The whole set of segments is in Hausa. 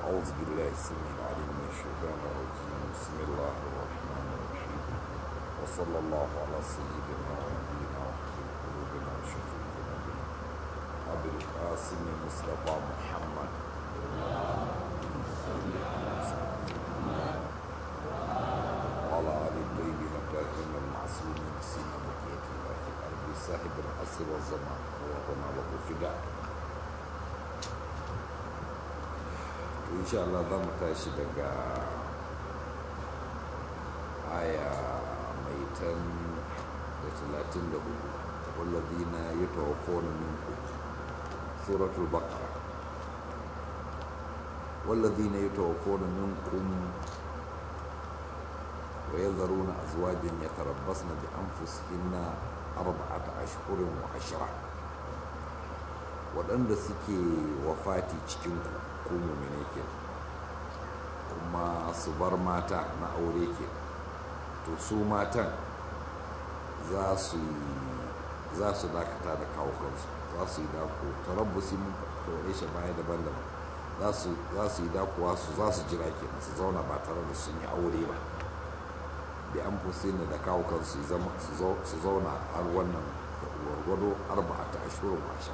أعوذ بالله السميع العليم من الشيطان الرجيم بسم الله الرحمن الرحيم وصلى الله على سيدنا ونبينا وحبيب قلوبنا وشفيع ذنوبنا أبي القاسم مصطفى محمد وعلى آل الطيبين الطاهرين المعصومين سيما بقية الله في الأرض صاحب العصر والزمان وهنا له فداء insha Allah za mu tashi daga aya mai tan da talatin da hudu walladina ya tawafona minku suratul baqara walladina ya tawafona minkum wa yadharuna azwajan yatarabbasna bi anfusihinna arba'ata ashhurin wa ashra waɗanda suke wafati cikin ku mumine ke kuma su bar mata na aure ke to su matan za su za su dakata da kawo kansu za su yi dako tarabbusi mun kore shi baya daban-daban za su yi dakuwa su za su jira ke su zauna ba tare da sun yi aure ba bi an fusi da kawo kansu su zauna har wannan gwargwado arba'ata ashirin washe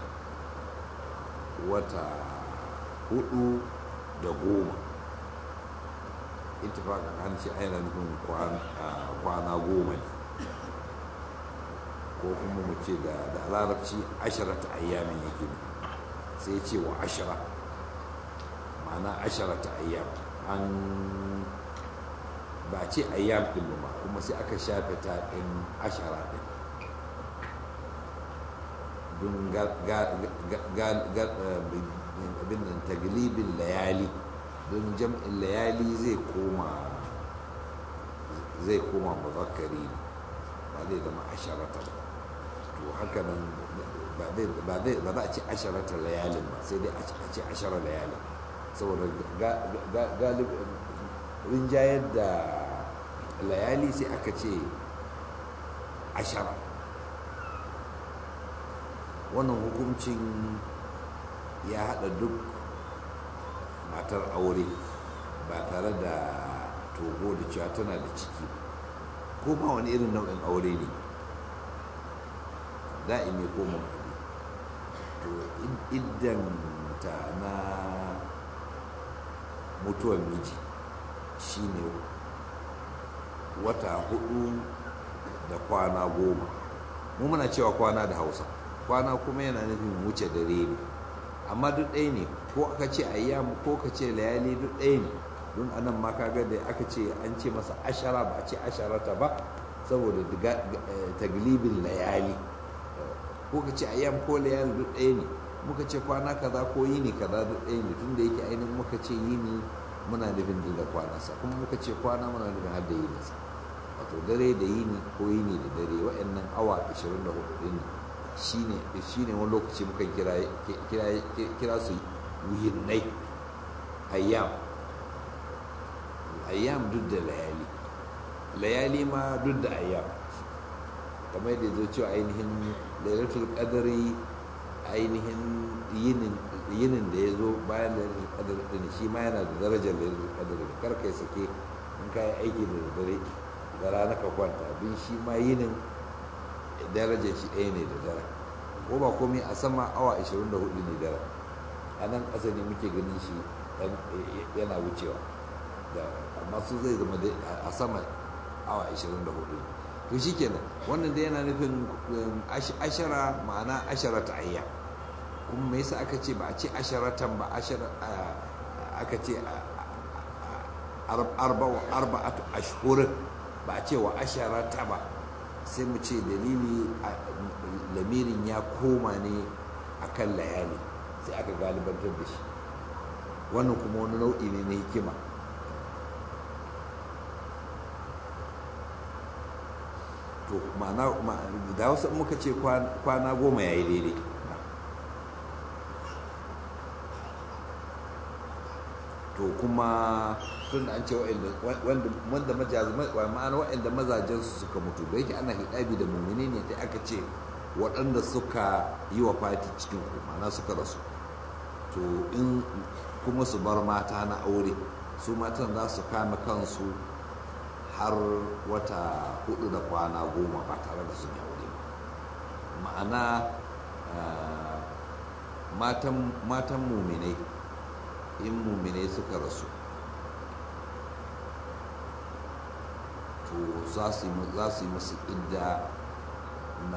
wata hudu da goma itifakan an ce aina nufin kwana goma ne ko kuma mu ce da larabci asharata ayyamin yake ne sai ce wa ashara ma'ana asharata ayyam an ba ce ayyam ɗin ba kuma sai aka shafe ta ɗin ashara ɗin don abin nan taglibin layali don jam'in layali zai koma zai koma muzakkari ne ba zai zama asharata ba to haka nan ba za a ce asharata layalin ba sai dai a ce ashara layalin saboda galibin rinjayar da layali sai aka ce ashara wannan hukuncin ya haɗa duk matar aure ba tare da togo da cewa tana da ciki ko ma wani irin nau'in aure ne da'imi ko mawadi to iddanta na mutuwar miji shine wata hudu da kwana goma mu muna cewa kwana da hausa kwana kuma yana nufin wuce dare ne amma duk ɗaya ne ko aka ce ayyam ko ka ce layali duk ɗaya ne don anan ma kaga da aka ce an ce masa ashara ba a ce asharata ba saboda taglibin layali ko ka ce ayyam ko layali duk ɗaya ne muka ce kwana kaza ko yini kaza duk ɗaya ne tunda yake ainihin muka ce yini muna nufin da kwanansa kuma muka ce kwana muna nufin har da yininsa wato dare da yini ko yini da dare waɗannan awa 24 ɗin shine shine wani lokaci muka kira kira su wuyinnai ayyam ayyam duk da layali layali ma duk da ayyam kamar yadda zo cewa ainihin lailatul qadari ainihin yinin da ya zo bayan lailatul qadari din shi ma yana da darajar lailatul qadari kar kai sake in kai aiki da dare da rana ka kwanta bin shi ma yinin darajar shi ɗaya ne da dare ko ba komai a sama awa 24 ne dare a nan ƙasa ne muke ganin shi yana wucewa amma su zai zama a sama awa 24 to shi kenan wannan dai yana nufin ashara ma'ana ashara ta ayya kuma me yasa aka ce ba a ce asharatan ba aka ce arba'atu ashhurin ba a ce wa asharata ba sai mu ce dalili lamirin ya koma ne a kan layali sai aka galibantar da shi wannan kuma wani nau'i ne na hikima to ma'ana da wasu muka ce kwana goma ya yi daidai to kuma tun an ce wanda ma'ana waɗanda mazajensu suka mutu da yake ana hidabi da mummuni ne ta aka ce waɗanda suka yi wa fati cikin ku ma'ana suka rasu to in kuma su bar mata na aure su matan za su kame kansu har wata hudu da kwana goma ba tare da sun yi aure ba ma'ana matan muminai in muminai suka rasu to za su yi musu idda na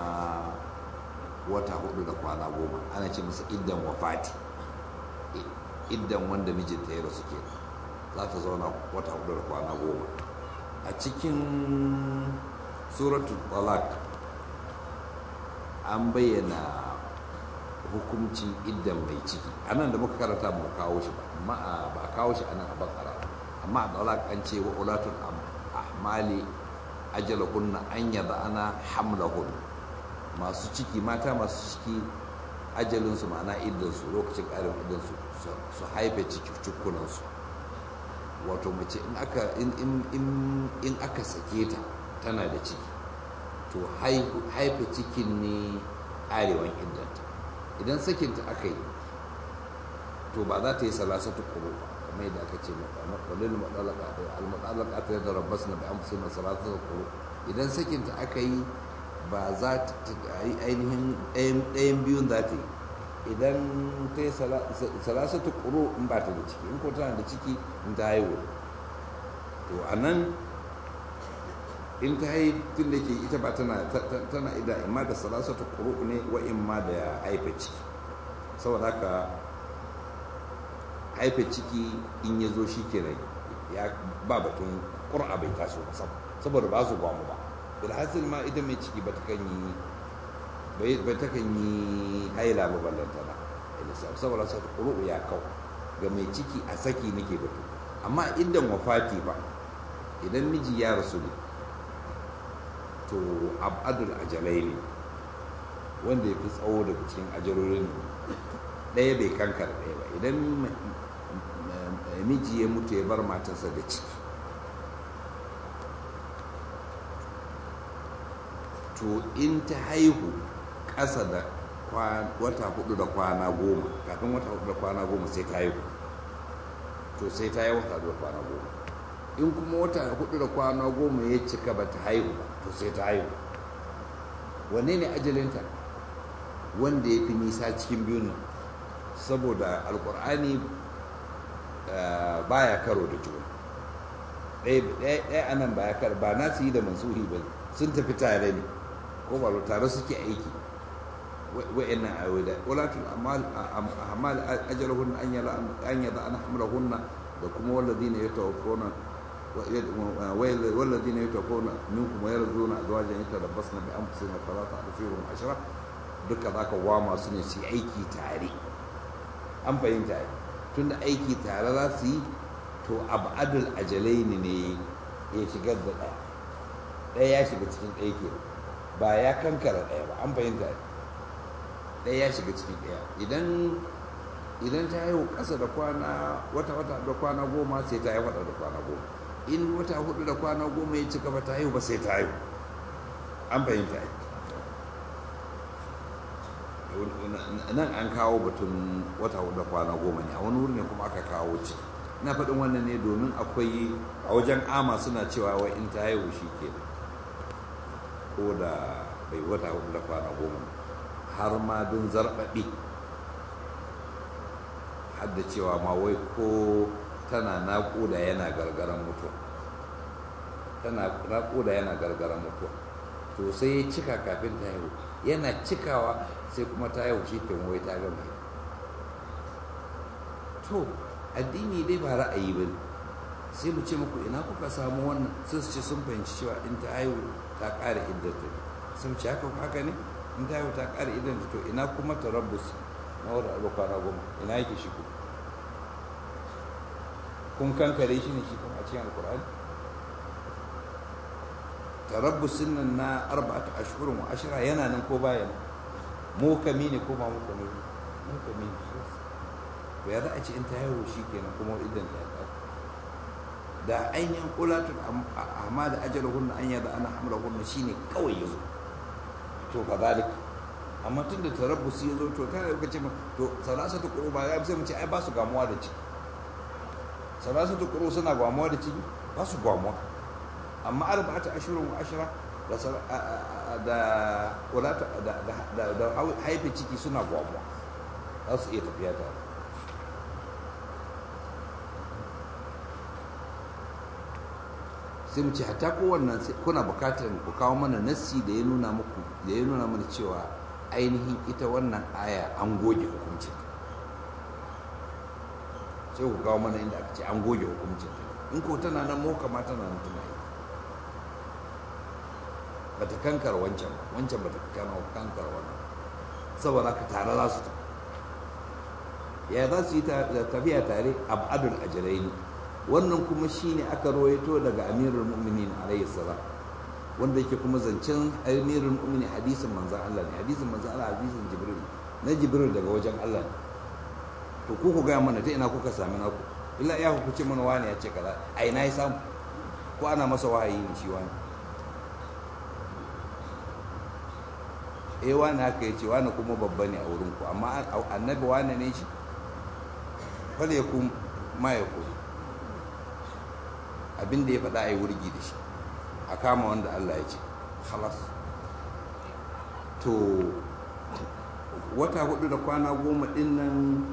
wata hudu da kwana goma ana ce musu iddan wafati iddan wanda mijinta ya rasu ke za ta zauna wata hudu da kwana goma a cikin suratul talak an bayyana hukuncin iddan mai ciki a nan da muka karanta mu kawo shi ba amma ba a kawo shi a nan a bakara amma a talak an ce wa ulatul ahmali ajalahunna an yaba ana hamlahun masu ciki mata masu ciki ajalinsu ma'ana iddansu lokacin ƙarin iddansu su haife cikunansu wato mace in aka in aka sake ta tana da ciki to haife cikin ne arewan iddanta idan sakinta aka yi to ba za ta yi salasatu kuro ba kamar yadda aka ce walil al-mutalaka ta da rabbas na bi amsin salasatu kuro idan sakinta aka yi ba za ta yi ainihin ɗayan biyun za ta yi idan ta yi salasatu kuro in ba ta da ciki in ko tana da ciki in ta haihu to a nan in ta yi tun da ke ita ba tana tana ida imma da salasatu kuro ne wa imma da haifa ciki saboda haka haifa ciki in ya zo shi kenan ya ba batun ƙura bai taso saboda ba su gwamu ba bilhassil ma ita mai ciki ba ta kan yi bai ta kan yi haila ba ballantana saboda sa ƙuru ya kau ga mai ciki a saki nake batu amma idan wafati ba idan miji ya rasu ne to abadul ajalai ne wanda ya fi tsawo daga cikin ajalolin ɗaya bai kankar ɗaya ba idan miji ya mutu ya bar matarsa da ciki to in ta haihu ƙasa da wata hudu da kwana goma kafin wata hudu da kwana goma sai ta haihu to sai ta yi wata hudu da kwana goma in kuma wata hudu da kwana goma ya cika ba ta haihu ba to sai ta haihu wanne ne ajalinta wanda ya fi nisa cikin biyun nan saboda alkur'ani baya karo da juna ɗaya anan baya karo ba na su yi da mansuhi ba sun tafi tare ne ko ba tare suke aiki wa'annan ayoyi da walatul amal ajalahun an yada an yada an hamlahunna da kuma walladina yatawaffawna والذين يتوفون منكم ويرزقون ازواجا يتربصن بانفسهن ثلاثه اشهر عشره duka zaka wama su ne su aiki tare an fahimta ai tunda aiki tare za su yi to abadul ajalaini ne ya shigar da ɗaya ɗaya ya shiga cikin ɗaya ke ba ya kankara ɗaya ba an fahimta ai ɗaya ya shiga cikin ɗaya idan idan ta haihu ƙasa da kwana wata wata da kwana goma sai ta haihu da kwana goma in wata hudu da kwana goma ya cika ba ta haihu ba sai ta haihu an fahimta ai nan an kawo batun wata hudu da kwana goma ne a wani wuri ne kuma aka kawo ci ina faɗin wannan ne domin akwai a wajen ama suna cewa wai in ta haihu shi ke ko da bai wata hudu da kwana goma har ma don zarɓaɓi har da cewa ma wai ko tana naƙuda yana gargaran mutuwa tana naƙuda yana gargaran mutuwa to sai ya cika kafin ta haihu yana cikawa sai kuma ta haihu shi ke wai ta gama to addini dai ba ra'ayi ba sai mu ce muku ina kuka samu wannan sai su ce sun fahimci cewa in ta haihu ta ƙara iddata sun ce haka haka ne in ta haihu ta ƙara iddata to ina kuma tarabbus na wadda abu kwana goma ina yake shi ku kun kankare shi ne shi kuma a cikin alkur'ani tarabbusin nan na arba'atu ashhurin wa ashira yana nan ko baya nan mukami ne ko ba mukami ne mukami ne to ya za a ce in ta haihu shi kenan kuma idan ta yi da ainihin ulatun amma da ajalahunna an yada ana hamlahunna shine kawai yazo to fa zalik amma tun da tarabbusi ya zo to ta yi ce to salasatu quru ba ya sai mu ce ai ba su gamuwa da ciki salasatu quru suna gamuwa da ciki ba su gamuwa amma arba'atu ashurun wa ashra da da da da da haife ciki suna gamuwa za su iya tafiya tare sai mu ce hatta kowannan kuna bukatar ku kawo mana nassi da ya nuna muku da ya nuna mana cewa ainihin ita wannan aya an goge hukuncin sai ku kawo mana inda aka ce an goge hukuncin in ko tana nan mu kama tana nan tana yi ba ta kankar wancan ba wancan ba ta kankar wannan saboda ka tare za su tafi ya za su yi tafiya tare abadul ajalaini wannan kuma shine aka rawaito daga amirul mu'minin alayhi salam wanda yake kuma zancen amirul mu'minin hadisin manzon Allah ne hadisin manzon Allah hadisin jibril na jibril daga wajen Allah ne to ku ku gaya mana ta ina kuka sami naku illa ya ku ce mana wani ya ce kaza a ina ya samu ko ana masa wahayi ne shi wani eh wani haka ya ce wani kuma babba ne a wurin ku amma annabi wani ne shi fal yakun ma yakun abin da ya faɗa a yi wurgi da shi a kama wanda Allah ya ce halas to wata hudu da kwana goma ɗin nan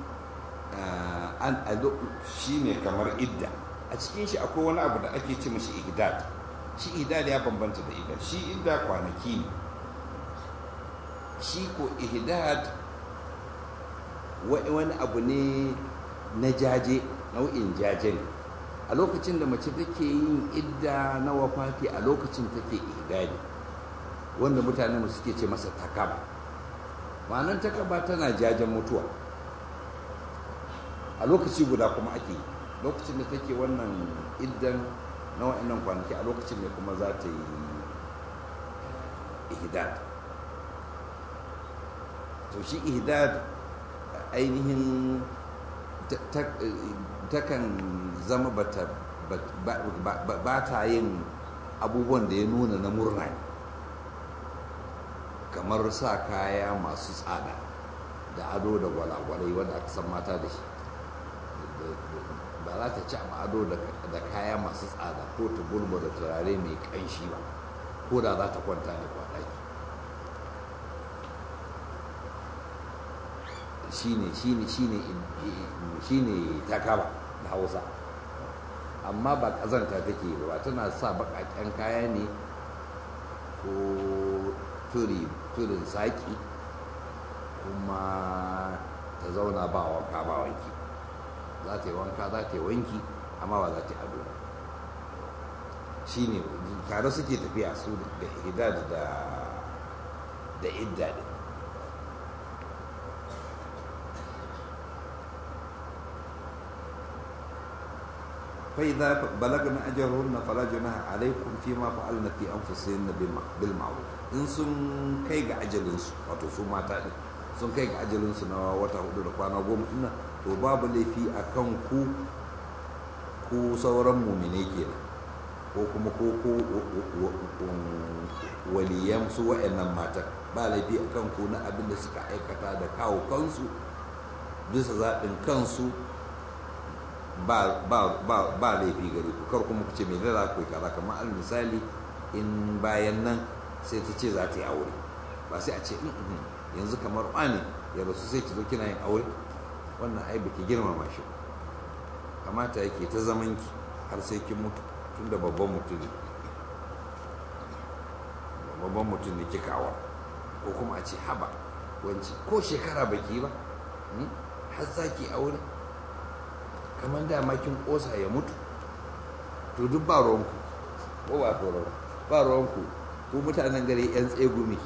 an shi ne kamar idda a cikin shi akwai wani abu da ake ce mashi ihdad shi ihdad ya bambanta da idda shi idda kwanaki ne shi ko ihdad wani abu ne na jaje nau'in jaje ne a lokacin da mace take yin idda na wafati a lokacin take ihdadi wanda mutane mu suke ce masa takaba ma'anar takaba tana jajen mutuwa a lokaci guda kuma ake lokacin da take wannan iddan na wa'annan kwanaki a lokacin ne kuma za ta yi ihdad to shi ihdad ainihin takan zama ba ta yin abubuwan da ya nuna na murna kamar sa kaya masu tsada da ado da gwalagwalai wanda aka san mata da shi ba za ta ci ado da kaya masu tsada ko ta gulba da turare mai kanshi ba ko da za ta kwanta ne kwanaki shine shine shine shine takaba da hausa amma ba kazanta take ba tana sa bakaken kaya ne ko turi turin saki kuma ta zauna ba wanka ba wanki za ta yi wanka za ta yi wanki amma ba za ta yi ado shine tare suke tafiya su da hidad da da idda din فإذا بلغنا أجرهن فلا جناح عليكم فيما فعلن في أنفسهن بالمعروف in sun kai ga ajalinsu wato su mata ɗin sun kai ga ajalinsu na wata hudu da kwana goma ina to babu laifi a kan ku ku sauran mumine kenan ko kuma ko ko waliyan su wa'annan matan ba laifi a kan ku na abin da suka aikata da kawo kansu bisa zaɓin kansu ba laifi gare ku kar kuma ku ce mai za ku yi kaza kamar al misali in bayan nan sai ta ce za ta yi aure ba sai a ce yanzu kamar wani ya rasu sai ki zo kina yin aure wannan ai baki girmama shi kamata yake ta zaman ki har sai kin mutu tun da babban mutum ne babban mutum ne kika awa ko kuma a ce haba wanci ko shekara baki ba har za ki aure kamar dama kin kosa ya mutu to duk ba ruwanku ko ba tsoron ba ruwanku ko mutanen gari yan tsegumi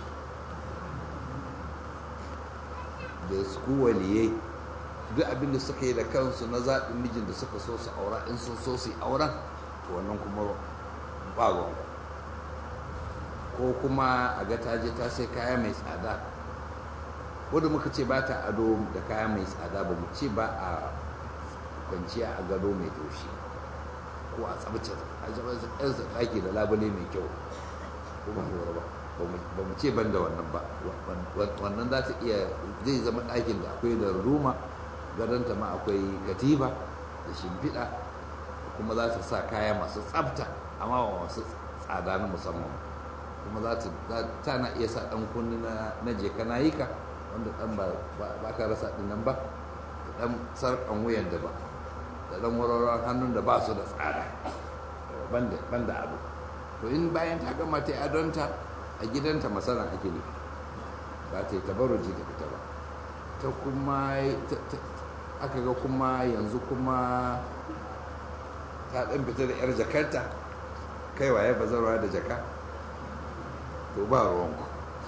da su waliyai duk abin da suka yi da kansu na zaɓin mijin da suka so su aura in sun so su yi auren to wannan kuma ba ruwanku ko kuma a ga ta je ta sai kaya mai tsada wadda muka ce ba ta ado da kaya mai tsada ba mu ce ba a kwanciya a gado mai taushi ko a tsabce a ɗaki da labule mai kyau ko ba lura ba ba mu ce ban da wannan ba wannan za ta iya zai zama ɗakin da akwai da ruma gadonta ma akwai katifa da shimfiɗa kuma za ta sa kaya masu tsafta amma ba masu tsada na musamman kuma za ta na iya sa ɗan kunni na jeka na yi ka wanda ɗan ba ka rasa ɗin nan ba da ɗan sarƙan wuyan da ba da ɗan warwaron hannun da ba su da tsada ban da ado to in bayan ta gama ta yi adonta a gidanta masana ake ne ba ta yi tabaruji da fita ba ta kuma aka ga kuma yanzu kuma ta ɗan fita da 'yar jakarta kai waye bazarwa da jaka to ba ruwanku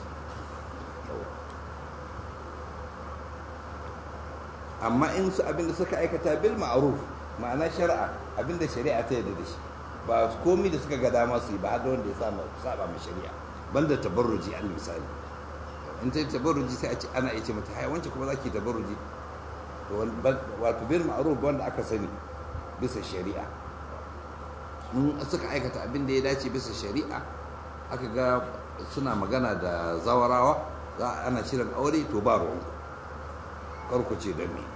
amma in su abinda suka aikata bil ma'ruf ma'ana shari'a abinda shari'a ta yarda da shi ba komi da suka ga dama su yi ba da wanda ya saba ma shari'a banda tabarruji al misali in ta tabarruji sai a ce ana iya ce mata hai wance kuma zaki tabarruji to wato bil ma'ruf wanda aka sani bisa shari'a in suka aikata abin da ya dace bisa shari'a aka ga suna magana da zawarawa za ana shirin aure to ba ruwan karku ce da me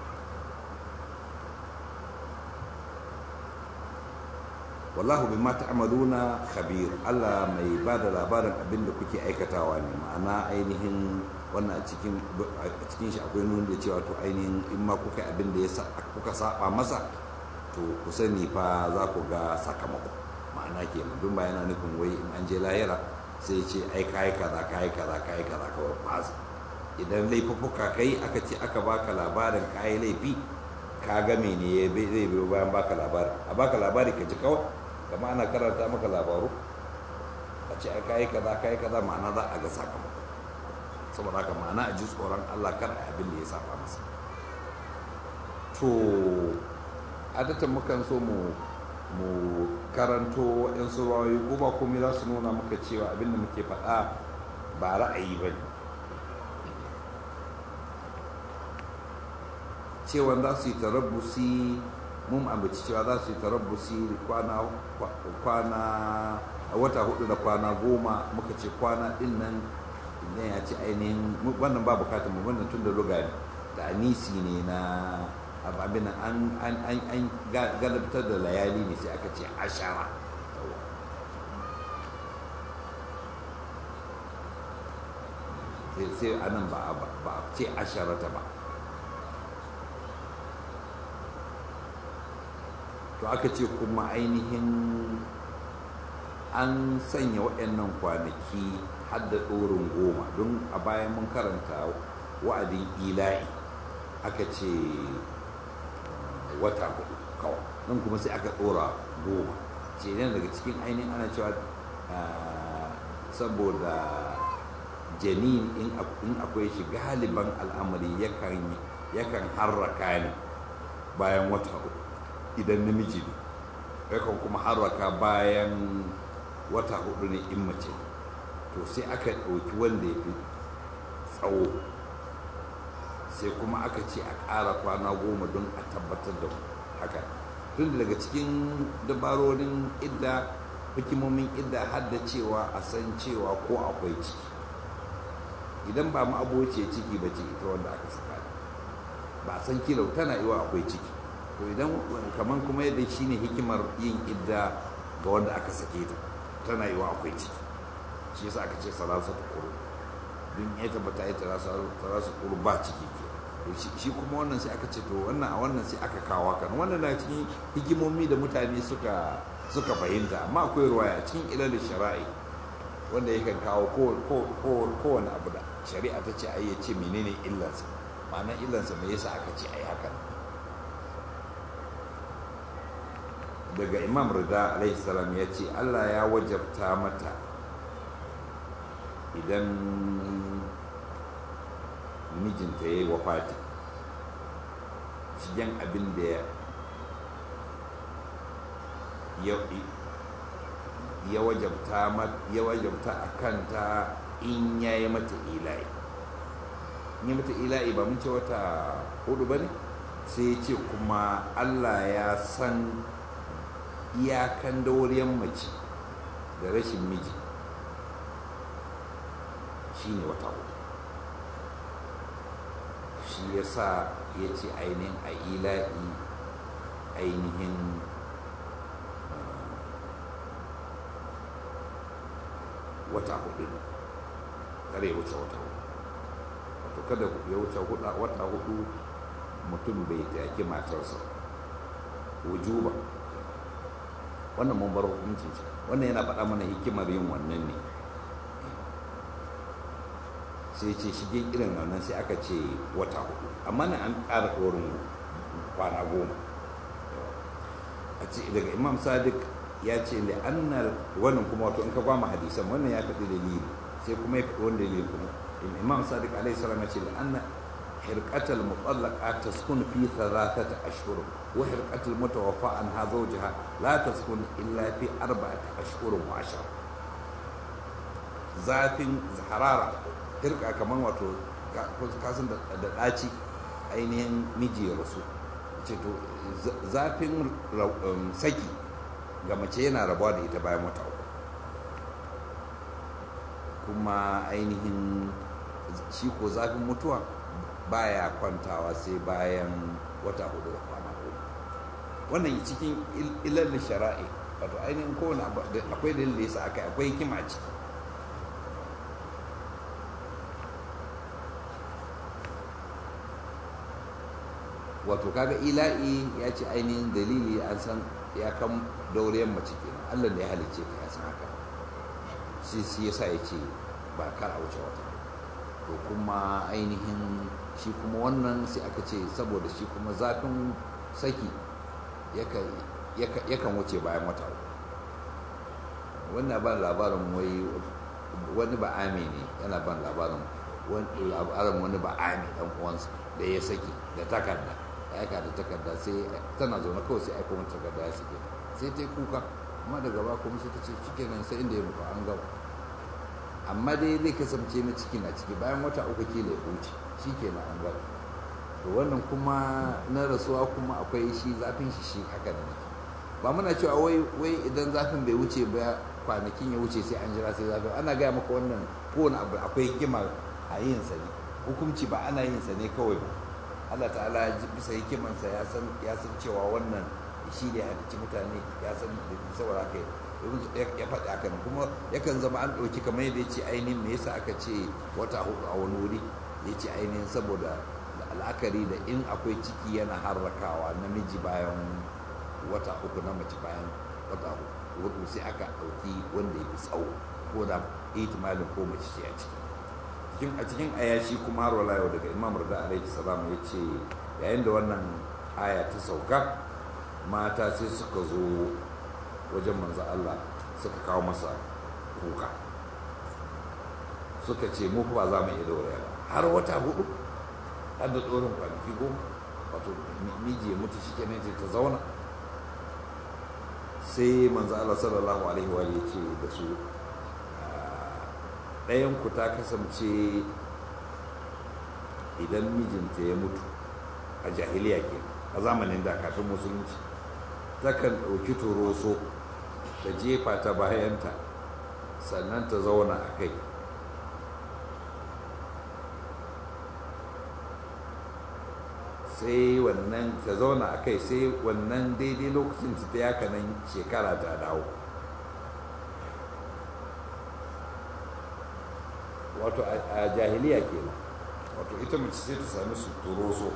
wallahu bima ta'maluna khabir Allah mai ba da labarin abin da kuke aikatawa ne ma'ana ainihin wannan a cikin a cikin shi akwai nuna da cewa to ainihin in ma kuka abin da ya kuka saba masa to ku sani fa za ku ga sakamako ma'ana ke dun ba yana nufin wai in an je lahira sai ce ai kai kaza kai kaza kai kaza kawai fasa idan laifuffuka kai aka ce aka baka labarin kai laifi ka ga mene ya zai biyo bayan baka labari a baka labari ka ji kawai kama ana karanta maka labaru a ce ai kai kaza kai kaza ma'ana za a ga sakamako saboda haka ma'ana a ji tsoron Allah kar a abin da ya saba masa to adatan mukan so mu mu karanto waɗansu rawayoyi ko ba komai za su nuna maka cewa abin da muke faɗa ba ra'ayi ba ne cewa za su yi tarabbusi mun ambaci cewa za su yi tarabbusi kwana kwana a wata hudu da kwana goma muka ce kwana din nan idan ya ce ainihin wannan ba bukatar mu wannan tun da ruga ne da anisi ne na abin an an an an galabtar da layali ne sai aka ce ashara sai anan ba a ce asharata ba to aka ce kuma ainihin an sanya waɗannan kwanaki har da ɗorin goma don a bayan mun karanta wa'adin ila'i aka ce wata hudu kawai nan kuma sai aka ɗora goma ce ne daga cikin ainihin ana cewa saboda janin in akwai shi galiban al'amari yakan harraka ne bayan wata hudu idan namiji ne yakan kuma harraka bayan wata hudu ne in mace to sai aka ɗauki wanda ya fi tsawo sai kuma aka ce a ƙara kwana goma don a tabbatar da haka tun daga cikin dabarorin idda hikimomin idda har da cewa a san cewa ko akwai ciki idan ba mu abociya ciki ba ce ita wanda aka saka ba a san kila tana iwa akwai ciki to idan kamar kuma yadda shine hikimar yin idda ga wanda aka sake ta tana yiwa akwai ciki shi yasa aka ce salasa ta kuru don ya tabbata ya tara su kuru ba ciki ke shi kuma wannan sai aka ce to wannan a wannan sai aka kawo kan wannan na cikin hikimomi da mutane suka suka fahimta amma akwai ruwaya cikin ilalin shara'i wanda yakan kawo kowane abu da shari'a ta ce ai ya ce menene illansa ma'ana illansa me yasa aka ce ai hakan daga imam rida alaihi salam ya ce allah ya wajabta mata idan mijinta ya yi wafati shigen abin da ya wajabta a kanta in ya yi mata ila'i in yi mata ila'i ba mun ce wata hudu ba ne sai ya ce kuma allah ya san iyakan dauriyan mace da rashin miji shi ne wata hudu shi ya sa ya ce ainihin a ila'i ainihin wata hudu ne kare ya wuce wata hudu wato kada ya wuce wata hudu mutum bai taki matarsa wujuba wannan mun bar hukuncin shi wannan yana faɗa mana hikimar yin wannan ne sai ce shige irin wannan sai aka ce wata hudu amma na an ƙara ɗorin kwana goma a ce daga imam sadiq ya ce da annar wannan kuma wato in ka kwama hadisan wannan ya faɗi dalili sai kuma ya faɗi wani dalili kuma imam sadiq alaihi salam ya ce da annar حرقة المطلقة تسكن في ثلاثة أشهر وحرقة المتوفى عنها زوجها لا تسكن إلا في أربعة أشهر وعشرة zafin harara hirka kamar wato kasan da ɗaci ainihin miji ya rasu ce to zafin saki ga mace yana rabuwa da ita bayan wata uku kuma ainihin shi ko zafin mutuwa baya kwantawa sai bayan wata hudu da kwana hudu wannan cikin ilal shara'i wato ainihin kowane akwai dalilin da yasa aka akwai hikima ciki wato kaga ila'i ya ce ainihin dalili an san ya kan dauriyar mace kenan allah da ya halicce ta ya san haka shi shi yasa ya ce ba kar a wuce wata to kuma ainihin shi kuma wannan sai aka ce saboda shi kuma zafin saki yakan wuce bayan wata wannan ban labarin wai wani ba ame ne yana ban labarin labarin wani ba ame dan uwansa da ya saki da takarda ya aika da takarda sai tana zaune kawai sai aika wani takarda ya sake sai ta yi kuka amma daga ba kuma sai ta ce shikenan sai inda ya nufa an gaba amma dai zai kasance na ciki na ciki bayan wata uku kila ya wuce shi ke na an gaba to wannan kuma na rasuwa kuma akwai shi zafin shi shi haka da nake ba muna cewa wai wai idan zafin bai wuce ba kwanakin ya wuce sai an jira sai zafin ana gaya maka wannan kowane abu akwai hikima a yin sa ne hukunci ba ana yin sa ne kawai ba Allah ta'ala bisa hikimansa ya san ya san cewa wannan shi ne halicci mutane ya san saboda haka ya faɗi haka kuma yakan zama an ɗauki kamar yadda ya ce ainihin me yasa aka ce wata hudu a wani wuri ya ce ainihin saboda al'akari da in akwai ciki yana harrakawa namiji bayan wata uku na mace bayan wata hudu sai aka ɗauki wanda ya fi tsawo ko da ihtimalin ko mace ce a ciki cikin a cikin ayashi kuma har wala yau daga imam rada alaihi salam ya ce yayin da wannan aya ta sauka mata sai suka zo wajen manzo Allah suka kawo masa kuka suka ce mu ba za mu iya daure ba har wata hudu har da tsorin kwanaki goma wato miji ya mutu shi kenan ta zauna sai manzo Allah sallallahu alaihi wa ya ce da su ɗayan ku ta kasance idan mijinta ya mutu a jahiliya ke a zamanin da kafin musulunci takan ɗauki turoso ta jefa ta bayanta sannan ta zauna a kai sai wannan ta zauna a kai sai wannan daidai lokacin ta yaka nan shekara ta dawo wato a jahiliya kenan wato ita mace sai ta sami su turoso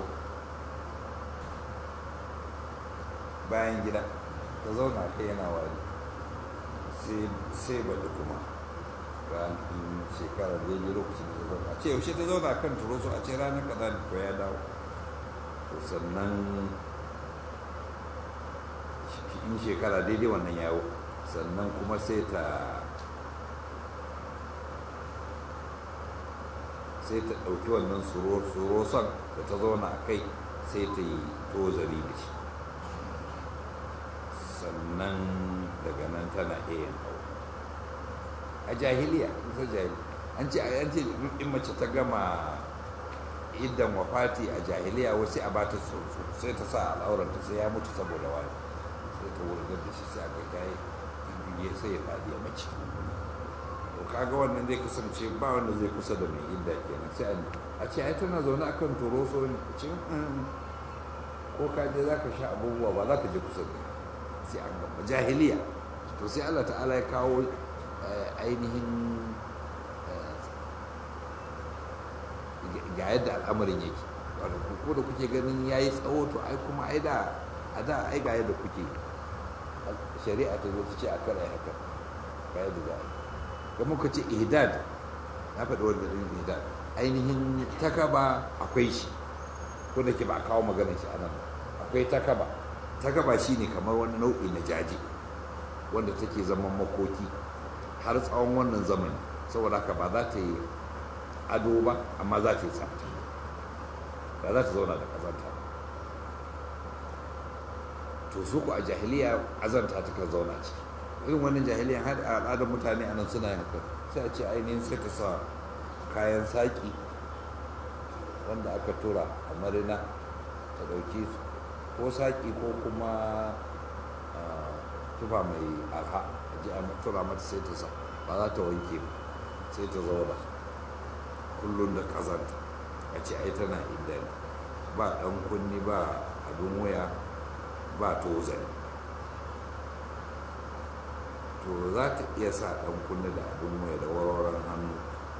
bayan gida ta zauna kai yana wari sai baɗi kuma ran shekara da yi lokacin da zauna a ce yaushe ta zauna kan turoso a ce ranar kaza da ko ya dawo to sannan in shekara daidai wannan yawo sannan kuma sai ta sai ta ɗauki wannan suroson da ta zauna a kai sai ta yi tozari da shi sannan daga nan tana iya yin aure a jahiliya ta jahiliya an ce an ce in mace ta gama idan wafati a jahiliya wasu a bata tsotso sai ta sa al'auranta sai ya mutu saboda wani sai ta wurgar da shi sai aka gaye ya sai ya faɗi a mace to kaga wannan zai kasance ba wanda zai kusa da mai idda kenan sai a ce ai tana zaune akan turoso ne ce ko ka je za ka sha abubuwa ba za ka je kusa da sai an gaba jahiliya to sai Allah ta'ala ya kawo ainihin ga yadda al'amarin yake ko da kuke ganin ya yi tsawo to ai kuma ai da a da ai ga yadda kuke shari'a ta zo ta ce a kara haka ga yadda za a yi ga muka ce ihdad na faɗi wanda ɗin ihdad ainihin takaba akwai shi ko da ke ba a kawo maganar shi anan akwai takaba takaba shine kamar wani nau'i na jaji wanda take zaman makoki har tsawon wannan zamani saboda haka ba za ta yi ado ba amma za ta yi tsafta ba za ta zauna da ƙazanta to su ku a jahiliya azanta ta kan zauna ciki irin wannan jahiliyan har a al'adar mutane a nan suna yin haka sai a ce ainihin sai ta sa kayan saƙi wanda aka tura a marina ta ɗauki ko saƙi ko kuma tufa mai arha a ji a tura mata sai ta sa ba za ta wanke ba sai ta zauna kullum da ƙazanta a ce ai tana inda ne ba ɗan kunni ba abin waya ba tozali to za ta iya sa ɗan kunni da abin waya da warwaran hannu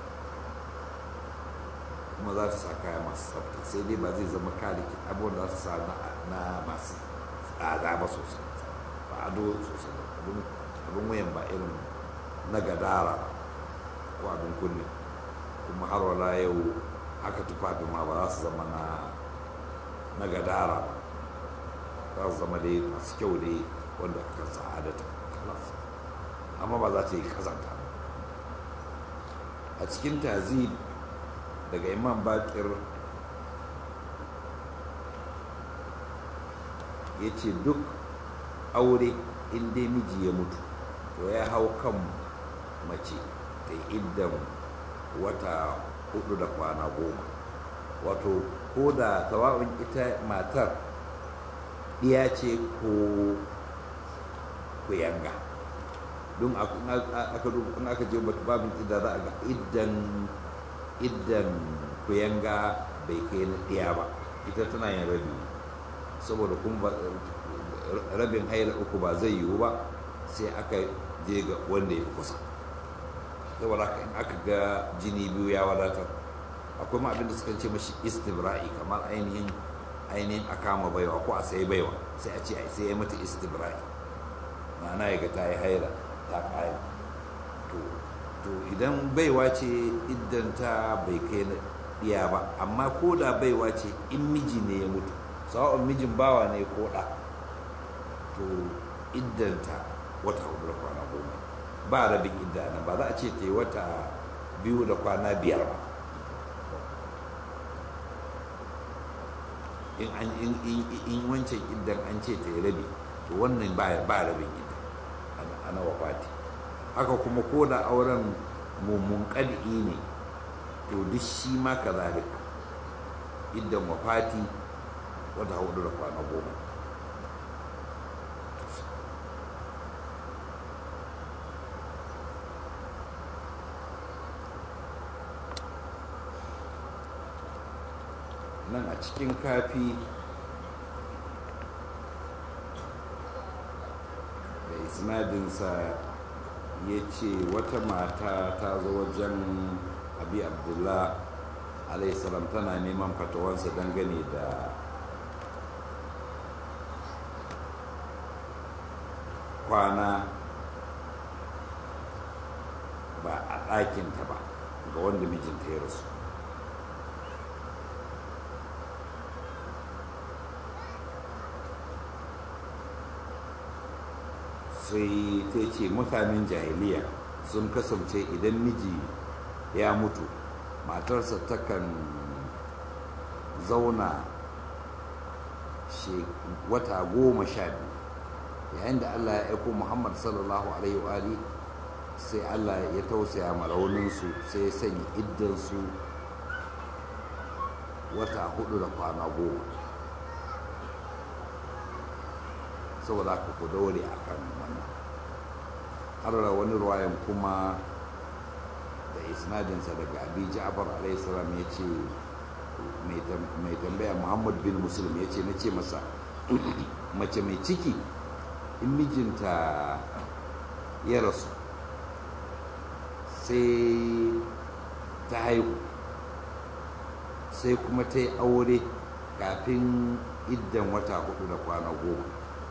kuma za ta sa kaya masu tsafta sai dai ba zai zama kaliki abubuwan za ta sa na masu tsada ba sosai ba ado sosai abin wayan ba irin na gadara ko abin kunni kuma har wala yau aka tufafi ma ba za su zama na na gadara ba za su zama dai masu kyau dai wanda aka sa'adata amma ba za ta yi kazanta a cikin tazib daga imam bakir ya ce duk aure inda miji ya mutu to ya hau kan mace ta iddan wata hudu da kwana goma wato ko da tawa'un ita matar ɗiya ce ko kuyanga don aka je babin idda za a ga iddan iddan kuyanga bai kai na ɗiya ba ita tana yin rabi saboda kuma rabin haila uku ba zai yiwu ba sai aka je ga wanda ya fi kusa saboda haka in aka ga jini biyu ya wadatar akwai ma abinda suka ce mashi istibra'i kamar ainihin ainihin a kama baiwa ko a sai baiwa sai a ce a sai ya mata istibra'i ma'ana ya ga ta yi haila ta kaya to idan baiwa ce idan ta bai kai na ɗiya ba amma ko da baiwa ce in miji ne ya mutu sawa'un mijin bawa ne ko ɗa to iddanta wata hudu da kwana goma ba rabin idda nan ba za a ce ta yi wata biyu da kwana biyar ba in wancan iddan an ce ta yi rabi to wannan ba rabin idda ana wafati haka kuma ko da auren mummun ƙad'i ne to duk shi ma ka zalika iddan wafati wata hudu da kwana goma nan a cikin kafi da isnadinsa ya ce wata mata ta zo wajen abi abdullah alaihissalam tana neman fatawansa dangane da kwana ba a ɗakinta ba ga wanda mijinta ya rasu sai ta ce mutanen jahiliya sun kasance idan miji ya mutu matarsa takan zauna wata goma sha biyu yayin da allah ya aiko muhammad sallallahu alaihi wa sai allah ya tausaya ma rauninsu sai ya sanya iddansu wata hudu da kwana goma saboda haka ku daure a kan wannan har da wani ruwayan kuma da isnadinsa daga abi ja'far alayhi salam ya ce mai tambaya muhammad bin muslim ya ce na ce masa mace mai ciki in mijinta ya rasu sai ta haihu sai kuma ta yi aure kafin iddan wata hudu da kwana goma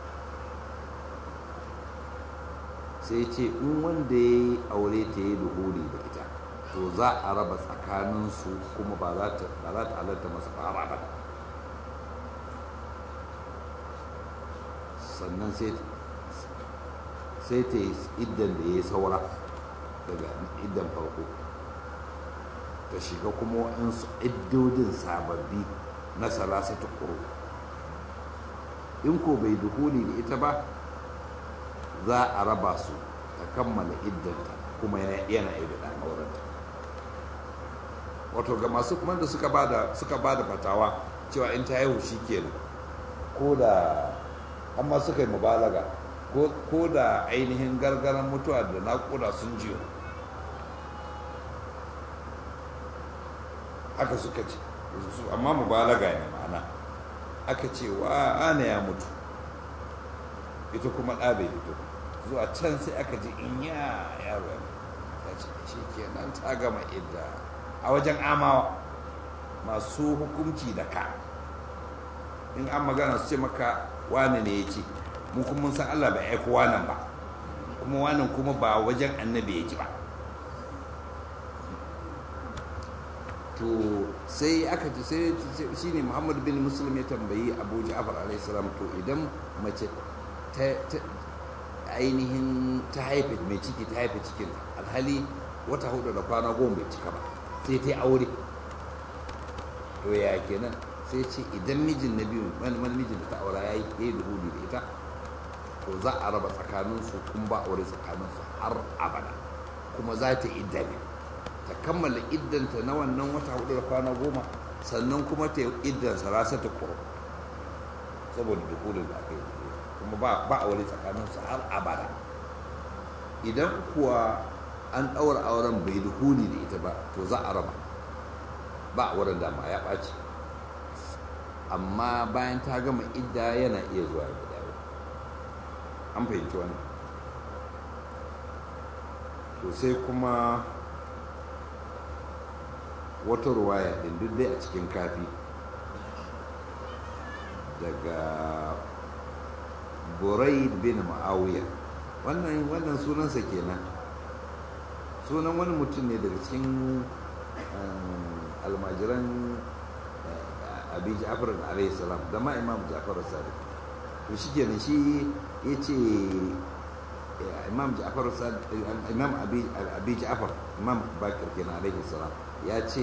sai ce in wanda ya yi aure ta yi duhuri da ita to za a raba tsakaninsu kuma ba za ta halatta masa fara ba sannan sai ta yi iddan da ya yi saura daga iddan farko ta shiga kuma waɗansu iddodin sababbi na salasa ta ƙuru in ko bai duhuli da ita ba za a raba su ta kammala iddanta kuma yana iya da aurenta wato ga masu kuma da suka bada suka bada fatawa cewa in ta haihu shi kenan ko da amma suka yi mubalaga ko da ainihin gargaran mutuwa da naƙuda sun jiyo haka suka ce amma mubalaga ne ma'ana aka ce wa ana ya mutu ita kuma ɗa bai fito zuwa can sai aka ji in ya yaro ya ta ce shi kenan ta gama idda a wajen amawa masu hukunci da ka in an magana su ce maka wane ne ya ce mu kuma mun san Allah bai aiko wanan ba kuma wanan kuma ba wajen annabi ya ji ba to sai aka ji sai shine Muhammad bin Muslim ya tambayi Abu Ja'far alaihi salam to idan mace ta ainihin ta haife mai ciki ta haife cikin alhali wata hudu da kwana goma bai cika ba sai ta yi aure to ya kenan sai ce idan mijin na biyu wani mijin da ta aura ya yi ɗaya da hudu da ita to za a raba tsakaninsu kun ba aure tsakaninsu har abada kuma za ta idda ne ta kammala iddanta na wannan wata hudu da kwana goma sannan kuma ta yi iddansa rasa ta kuro saboda dukulun da aka yi kuma ba aure tsakaninsu har abada idan kuwa an ɗaura auren bai dukuli da ita ba to za a raba ba auren dama ya ɓaci amma bayan ta gama idda yana iya zuwa ya dawo an fahimci wani to sai kuma wata ruwaya ɗin duk dai a cikin kafi daga buraid bin ma'awiya wannan wannan sunansa kenan sunan wani mutum ne daga cikin almajiran abi ja'far alayhi salam da ma imam ja'far sadiq to shi kenan shi ya ce imam ja'far sadiq imam abi abi ja'far imam bakir kenan alayhi salam ya ce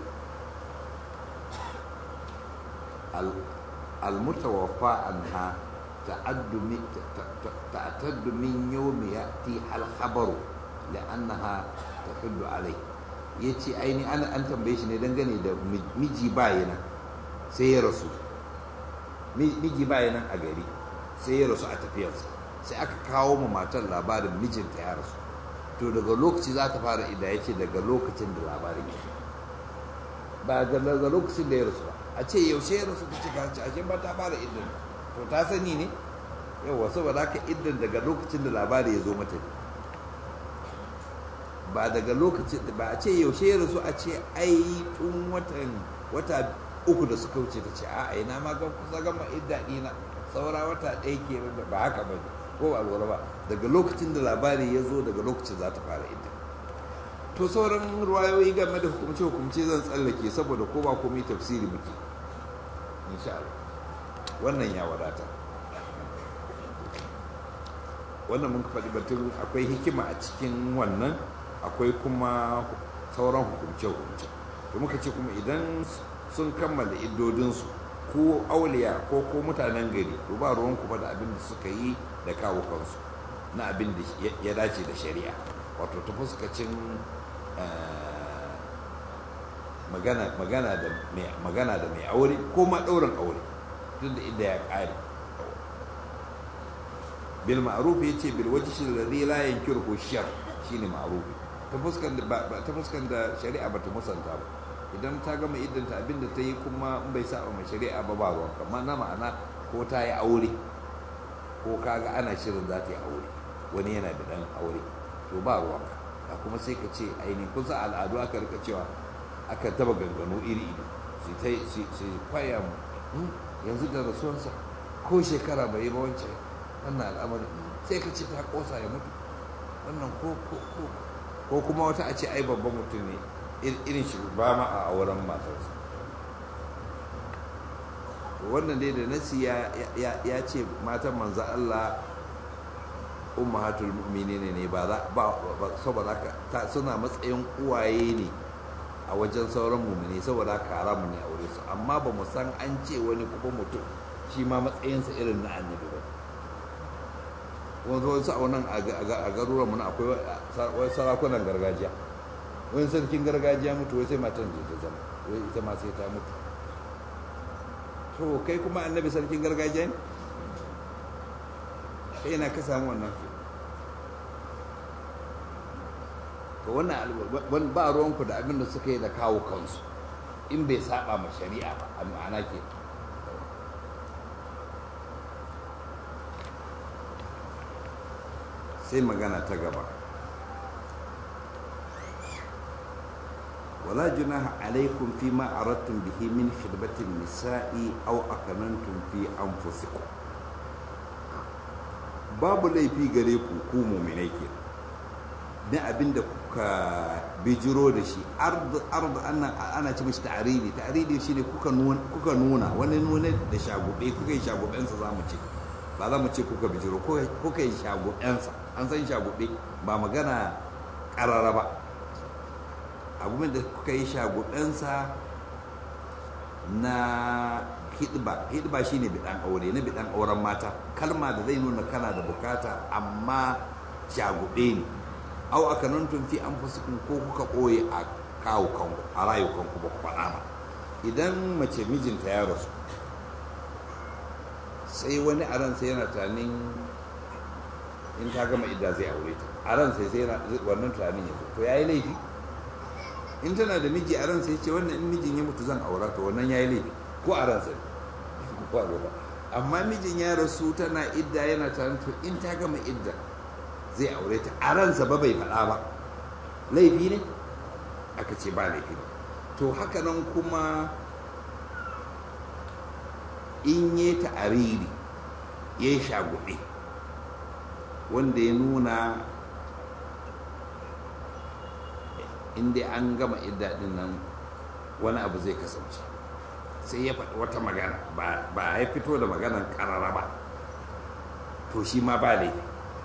المتوفى عنها تعد تعتد من يوم يأتي الخبر لأنها تحد عليه yace aini ana an tambaye shi ne dangane da miji bayana sai ya rasu miji bayana a gari sai ya rasu a tafiyarsa sai aka kawo ma matar labarin mijinta ya rasu to daga lokaci za ta fara ida ya ce daga lokacin da labarin ya ba daga lokacin da ya rasu ba a ce yaushe ya rasu ta cika ci ashe ba ta fara idan to ta sani ne yawa saboda haka idan daga lokacin da labari ya zo mata ne ba daga lokacin ba a ce yaushe ya rasu a ce ai tun watan wata uku da suka wuce ta ce a ina ma ga kusa gama idda dina saura wata ɗaya ke ba haka ba ko ba lura ba daga lokacin da labari ya zo daga lokacin za ta fara idda to sauran ruwayoyi game da hukumce hukumce zan tsallake saboda ko ba komai tafsiri muke insha Allah wannan ya wadata wannan mun faɗi batun akwai hikima a cikin wannan akwai kuma sauran hukumce hukumce to muka ce kuma idan sun kammala iddodinsu ko auliya ko ko mutanen gari to ba ruwan kuma da abin da suka yi da kawo kansu na abin da ya dace da shari'a wato ta fuskacin magana da mai aure ko ma ɗaurin aure tun da inda ya ƙare bil ma'ruf ya ce bil wajhi alladhi la yankiru shar shine ma'ruf ta fuskan da ba ta fuskan da shari'a bata musanta ba idan ta gama iddanta abin da ta yi kuma in bai saba ma shari'a ba ba ruwan kamar na ma'ana ko ta yi aure ko kaga ana shirin za ta yi aure wani yana da dan aure to ba ruwan ka kuma sai ka ce ainihin kusa al'adu aka rika cewa aka taba ganganu iri iri su ta su kwaya mu yanzu da rasuwansa ko shekara bai yi ba wancan wannan al'amarin sai ka ce ta kosa ya mutu wannan ko ko ko ko kuma wata a ce ai babban mutum ne irin shi ba ma a auren matarsa wannan dai da nasi ya ce matan manzo Allah ummahatul mu'minin ne ba za ba saboda ka suna matsayin uwaye ne a wajen sauran mu'mini saboda ka haramu ne a wurin su amma ba mu san an ce wani kuma mutum shi ma matsayinsa irin na annabi ba wanzu wasu a wannan a garuruwan muna akwai sarakunan gargajiya wani sarkin gargajiya mutu wai sai matan ta zama wai ita ma sai ta mutu to kai kuma annabi sarkin gargajiya ne kai yana ka samu wannan to wannan ba ruwanku da abin da suka yi da kawo kansu in bai saba ma shari'a ba a ma'ana ke sai magana ta gaba wala junaha alaikum fi ma aradtum bihi min khidbatin nisa'i aw akanantum fi anfusikum babu laifi gare ku ku mu'minai ke na abinda kuka bijiro da shi ardu ardu ana ana ci mishi ta'aridi ta'aridi shine kuka nuna kuka nuna wani nuna da shagube kuka yi shagubensa zamu ce ba za mu ce kuka bijiro kuka yi shagubensa an san shagube ba magana karara ba abubuwan da kuka yi shagubensa na hidba hidba shine bidan aure na bidan auren mata kalma da zai nuna kana da bukata amma shagube ne au aka nan tun fi an fusikun ko kuka ɓoye a kawo kanku a rayu kanku ba ku faɗa ba idan mace mijinta ya rasu sai wani a ransa yana tunanin in ta gama idda zai aure ta a ransa sai yana wannan tunanin ya zo to yayi laifi in tana da miji a ransa ya ce wannan in mijin ya mutu zan aura to wannan yayi laifi ko a ransa ne ko a ba amma mijin ya rasu tana idda yana tunanin to in ta gama idda zai aure ta a ransa ba bai faɗa ba laifi ne aka ce ba laifi ne to haka nan kuma in yi ta'ariri ya yi shagube wanda ya nuna inda an gama iddaɗin nan wani abu zai kasance sai ya faɗi wata magana ba ya fito da maganan ƙarara ba to shi ma ba laifi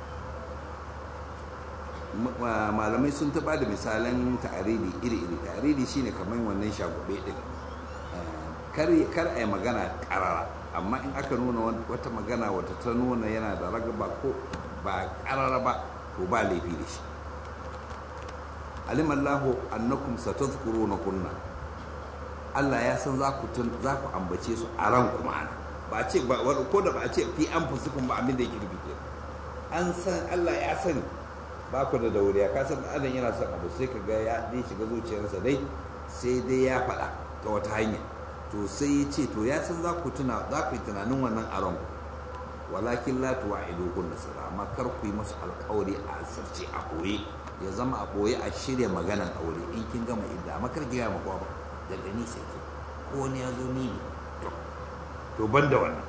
malamai sun taɓa da misalan ta'aridi iri-iri ta'aridi shine kamar wannan shagube ɗin kar a yi magana ƙarara amma in aka nuna wata magana wata ta nuna yana da ragaba ko ba ƙarara ba to ba laifi da shi alimallahu annakum satazkuruna kunna Allah ya san za ku za ku ambace su a ran kuma ana ba ce ba ko da ba a ce fi an fusikun ba abin da yake rubuce an san Allah ya sani ba ku da dauriya ka san adam yana son abu sai ka ga ya dai shiga zuciyarsa dai sai dai ya faɗa ta wata hanya to sai ya ce to ya san za ku tuna za ku yi tunanin wannan a ranku walakin la tuwa'idu kun nasara amma kar ku yi masu alƙawari a asirce a ɓoye ya zama a ɓoye a shirya maganan aure in kin gama idda amma kar gaya maka ba daga ni sai ke ko wani ya zo ni ne to ban da wannan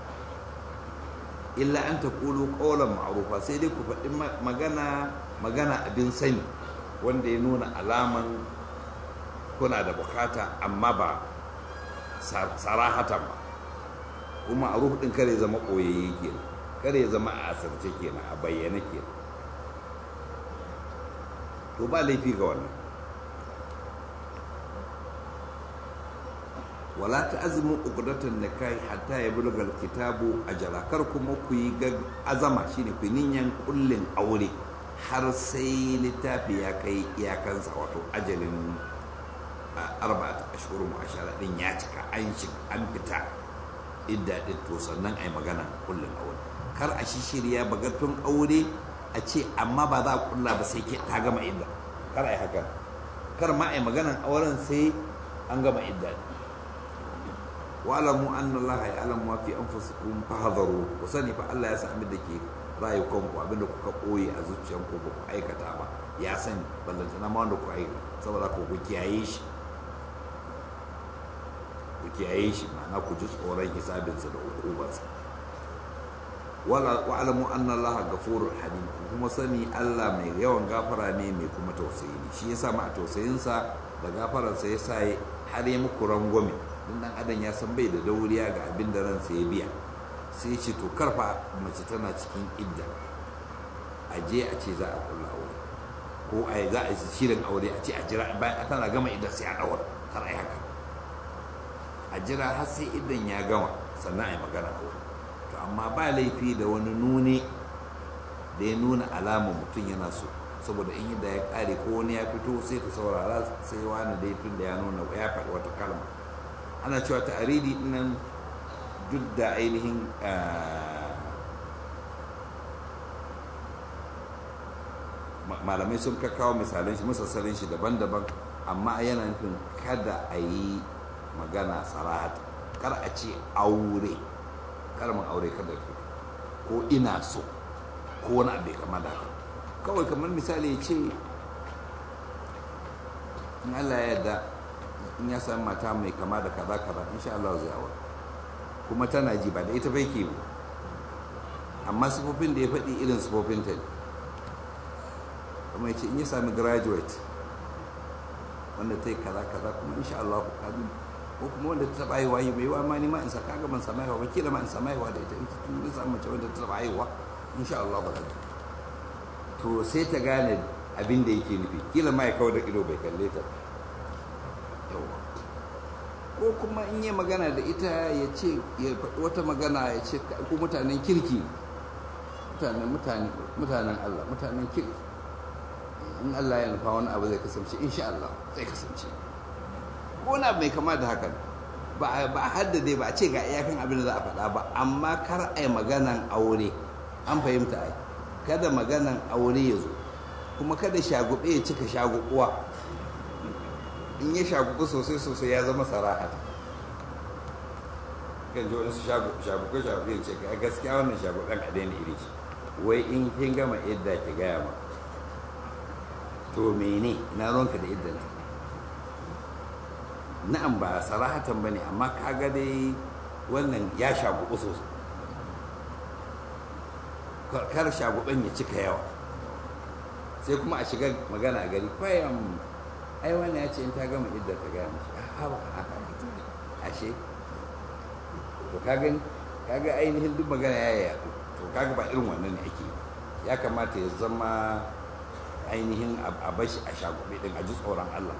illa an ta kulu ƙaunar ma'arufa sai dai ku faɗi magana magana abin sani wanda ya nuna alaman kuna da bukata amma ba sarahatan ba kuma a ɗin kare zama ɓoyayye kenan kare zama a asirce kenan a bayyane kenan to ba laifi ga wannan wala ta azumin ukudatan da kai hatta ya bulga kitabu a kar kuma ku yi azama shine ku niyan kullin aure har sai littafi ya kai iyakansa wato ajalin arba'at ashhurun ashara din ya cika an an fita idda din to sannan ai magana kullin aure kar a shishirya bagatun aure a ce amma ba za a kulla ba sai ke ta gama idda kar ai haka kar ma ai maganan auren sai an gama idda wa'alamu anna Allah ya'lamu ma fi anfusikum fahdharu ku sani fa Allah ya san abin da ke rayukanku abin da kuka koyi a zuciyanku ba ku aikata ba ya sani ballantana ma wanda ku aikata saboda ku ku kiyaye shi ku kiyaye shi ma'ana ku ji tsoron hisabinsa da hukubarsa wa'alamu anna Allah ghafurur halim kuma sani Allah mai yawan gafara ne mai kuma tausayi ne shi yasa ma a tausayinsa da gafararsa ya sa har ya muku rangwame don dan adam ya san bai da dauriya ga abin da ransa ya biya sai ce to karfa mace tana cikin idda a je a ce za a kulla aure ko a za a yi shirin aure a ce a jira bayan tana gama idda sai a daura kar a yi haka a jira har sai iddan ya gama sannan a yi magana aure to amma ba laifi da wani nune da ya nuna alama mutum yana so saboda in yadda ya kare ko wani ya fito sai ta saurara sai wani dai tun da ya nuna ya faɗi wata kalma ana cewa ta'aridi nan duk da ainihin malamai sun kawo misalan shi musassarin shi daban-daban amma yana nufin kada a yi magana sarahata kar a ce aure kalmar aure kada fito ko ina so ko wani abu kama da haka kawai kamar misali ya ce in Allah ya yarda in ya sami mata mai kama da kaza kaza insha Allah zai aure kuma tana ji ba da ita bai ke ba amma sifofin da ya faɗi irin sifofin ta ne kuma ya ce in ya sami graduate wanda ta yi kaza kaza kuma insha Allah ku kaji ko kuma wanda ta taɓa haihuwa yi mai wa ma ni ma in saka ga ban sami haihuwa ba kila ma in sami haihuwa da ita in ta tun samu mace wanda ta taɓa haihuwa insha Allah ba to sai ta gane abin da yake nufi kila ma ya kawo da ido bai kalle ta ko kuma in yi magana da ita ya ce ya faɗi wata magana ya ce ku mutanen kirki mutanen mutane mutanen Allah mutanen kirki in Allah ya nufa wani abu zai kasance insha Allah zai kasance ko na mai kama da hakan ba a haddade ba a ce ga iyakan abin da za a faɗa ba amma kar a yi maganan aure an fahimta ai kada maganan aure ya zo kuma kada shagube ya cika shagubuwa in ya shagubu sosai sosai ya zama sarahat kan ji wani su shagubu shagubu ya ce ga gaskiya wannan shaguben a daina iri shi wai in kin gama idda ki gaya ma to mene ina ronka da iddan na'am ba sarahatan bane amma kaga dai wannan ya shagubu sosai kar shaguben ya cika yawa sai kuma a shiga magana a gari kwayan ai wannan ya ce in ta gama idda ta gaya mashi haba haka ashe to kaga kaga ainihin duk magana ya yaɗu to kaga ba irin wannan ne ake ya kamata ya zama ainihin a bashi a shagube din a ji tsoron Allah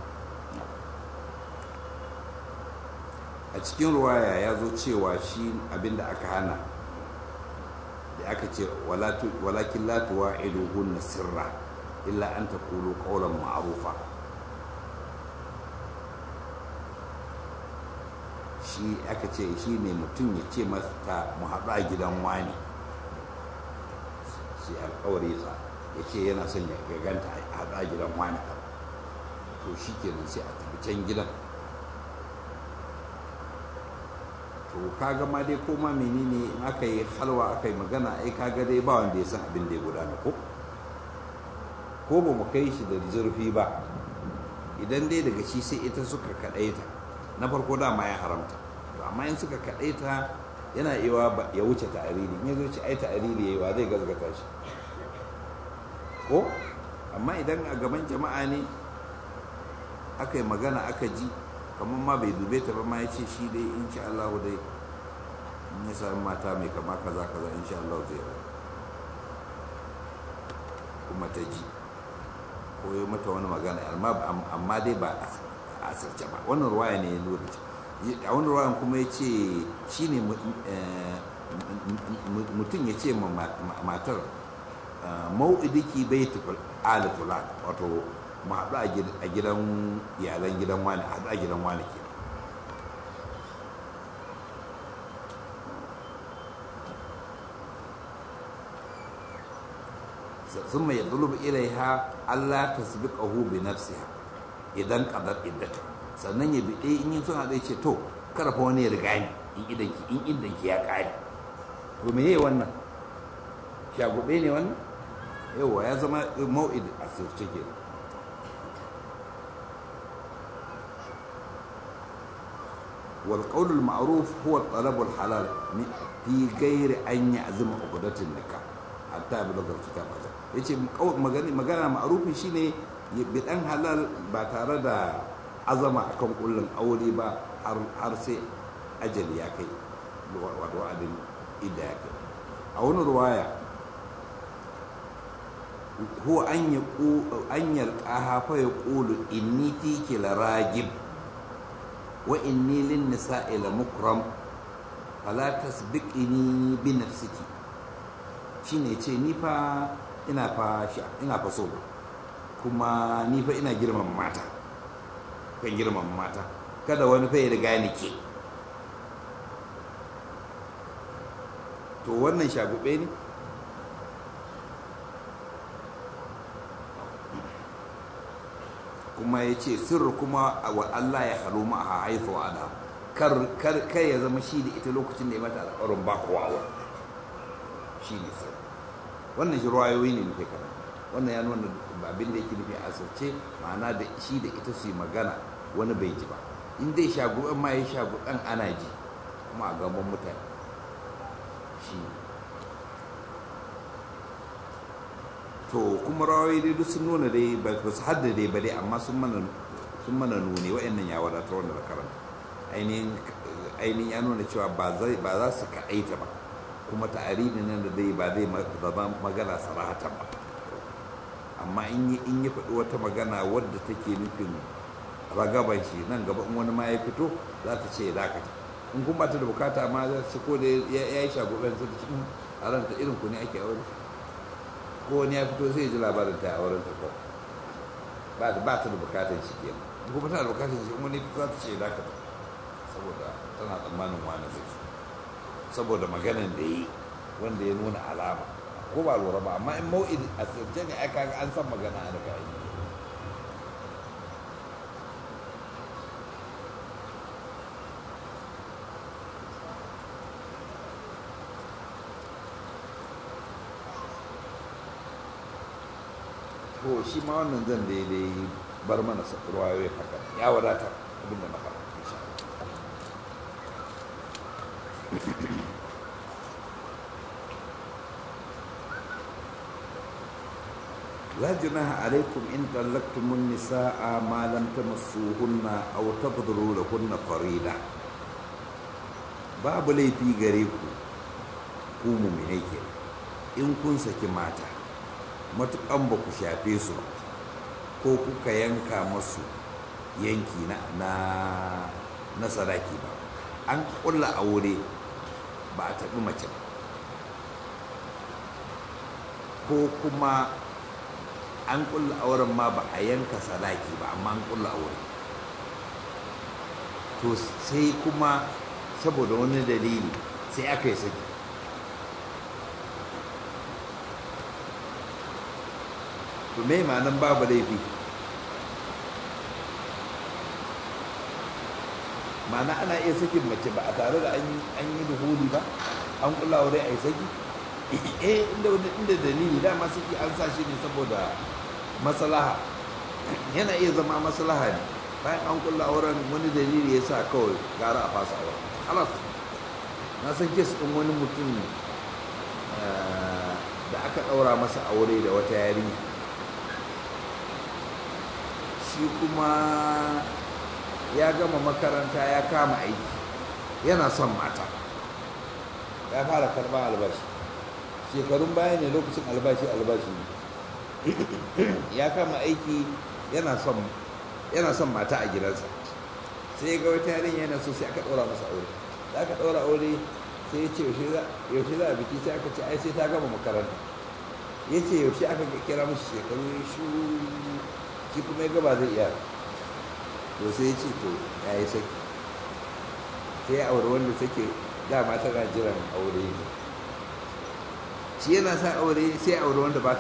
a cikin ruwaya ya zo cewa shi abinda aka hana da aka ce walakin latuwa iluhun na sirra illa an ta kulu ƙaunar ma'arufa shi aka ce shi ne mutum ya ce mata mu haɗu a gidan wani sai alƙawari sa ya ce yana son ya ganta a haɗu a gidan wani to shi kenan sai a tafi can gidan to kaga ma dai koma menene in aka yi halwa aka yi magana ai kaga dai ba wanda ya san abin da ya gudana ko ko ba mu kai shi da zurfi ba idan dai daga shi sai ita suka kaɗaita na farko dama ya haramta to amma in suka kaɗaita yana iya ya wuce ta'ariri in ya zo ci ai ta'ariri yayi wa zai gazgata shi ko amma idan a gaban jama'a ne aka yi magana aka ji kamar ma bai dube ta ba ma ya ce shi dai insha Allah dai in ya sami mata mai kama kaza kaza insha Allah zai rai kuma ta ji ko yi mata wani magana amma dai ba a asirce ba wannan ruwaya ne ya nuna a wani ruwayan kuma ya ce shi ne mutum ya ce ma matar mau'idiki bai tufi alifula wato mu haɗu a gidan iyalan gidan wani haɗu a gidan wani ke sun mai yadulub ilaiha Allah ta sabiqahu bi nafsiha idan qadar iddata sannan ya bide in yin suna zai ce to kada fa wani ya riga ni in idan ki in idan ki ya kare to me yayi wannan shagube ne wannan yawa ya zama mau'id a sirce ke wal qawl al ma'ruf huwa talab al halal fi ghairi an ya'zima uqdatin nikah hatta yablugha al kitab hada yace magana magana ma'rufi shine bidan halal ba tare da azama akan kullun aure ba har sai ajali ya kai wato wa'adin idda ya kai a wani ruwaya huwa an an yalqaha fa yaqulu inni fiki laragib wa inni lin nisa'i la mukram fala tasbiqini bi nafsiki shine ce ni fa ina fa ina fa so kuma ni fa ina girman mata kan girman mata kada wani fa ya riga ni ke to wannan shagube ne kuma ya ce sirri kuma wa Allah ya halu ma a haifu ada kar kai ya zama shi da ita lokacin da ya mata alƙawarin ba kowa wa shi ne sirri wannan shi ruwayoyi ne nufi kana wannan ya nuna abin da yake nufi a asirce ma'ana da shi da ita su yi magana wani bai ji ba in dai shaguban ma ya shaguban ana ji kuma a gaban mutane shi to kuma rawayi dai duk sun nuna dai ba su hadda dai ba dai amma sun mana sun mana nuni wa'annan ya wadatar wanda da karanta ainihin ainihin ya nuna cewa ba zai ba za su kaɗaita ba kuma ta'arifin nan da zai ba zai zama magana sarahatan ba amma in yi in yi faɗi wata magana wadda take nufin ragaban shi nan gaba in wani ma ya fito za ta ce dakata in kun ba ta da bukata ma za ta ce ko da ya yi shagoben sai ta ce a ranta irin ku ne ake aure ko wani ya fito sai ya ji labarin ta a wurin ta ko ba ta ba ta da bukatar shi kenan in kuma tana da bukatar shi in wani fito za ta ce dakata saboda tana tsammanin wani zai saboda maganan da yi wanda ya nuna alama ko ba lura ba amma in mau'id a sirce ne aka ga an san magana a daga yi to shi ma wannan zan daidai bar mana ruwayoyi haka ya wadatar abinda na faɗa insha لا جناح عليكم إن طلقتم النساء ما لم تمسوهن أو تقدروا لهن فريضة babu laifi gare ku ku muminai ke in kun saki mata matukan ba ku shafe su ko kuka yanka masu yanki na na sadaki ba an kulla aure ba a taɓi mace ba ko kuma an kulla auren ma ba a yanka sadaki ba amma an kulla aure to sai kuma saboda wani dalili sai aka yi saki to me nan babu laifi ma'ana ana iya sakin mace ba a tare da an yi duhuli ba an kulla aure a yi saki eh inda inda dalili dama suke an sa shi ne saboda maslaha yana iya zama maslaha ne bayan an kulla auren wani dalili ya sa kawai gara a fasa auren halas na san kes ɗin wani mutum da aka ɗaura masa aure da wata yarinya shi kuma ya gama makaranta ya kama aiki yana son mata ya fara karɓar albashi shekarun baya ne lokacin albashi albashi ne ya kama aiki yana son yana son mata a gidansa sai ya ga wata yarinya yana so sai aka ɗora masa aure da aka ɗora aure sai ya ce yaushe za a biki sai aka ce ai sai ta gama makaranta ya ce yaushe aka kira mashi shekaru shu shi kuma ya gaba zai iya to sai ya ce to ya yi saki sai ya aure wanda take dama tana jiran aure ne shi yana sa aure sai aure wanda ba ta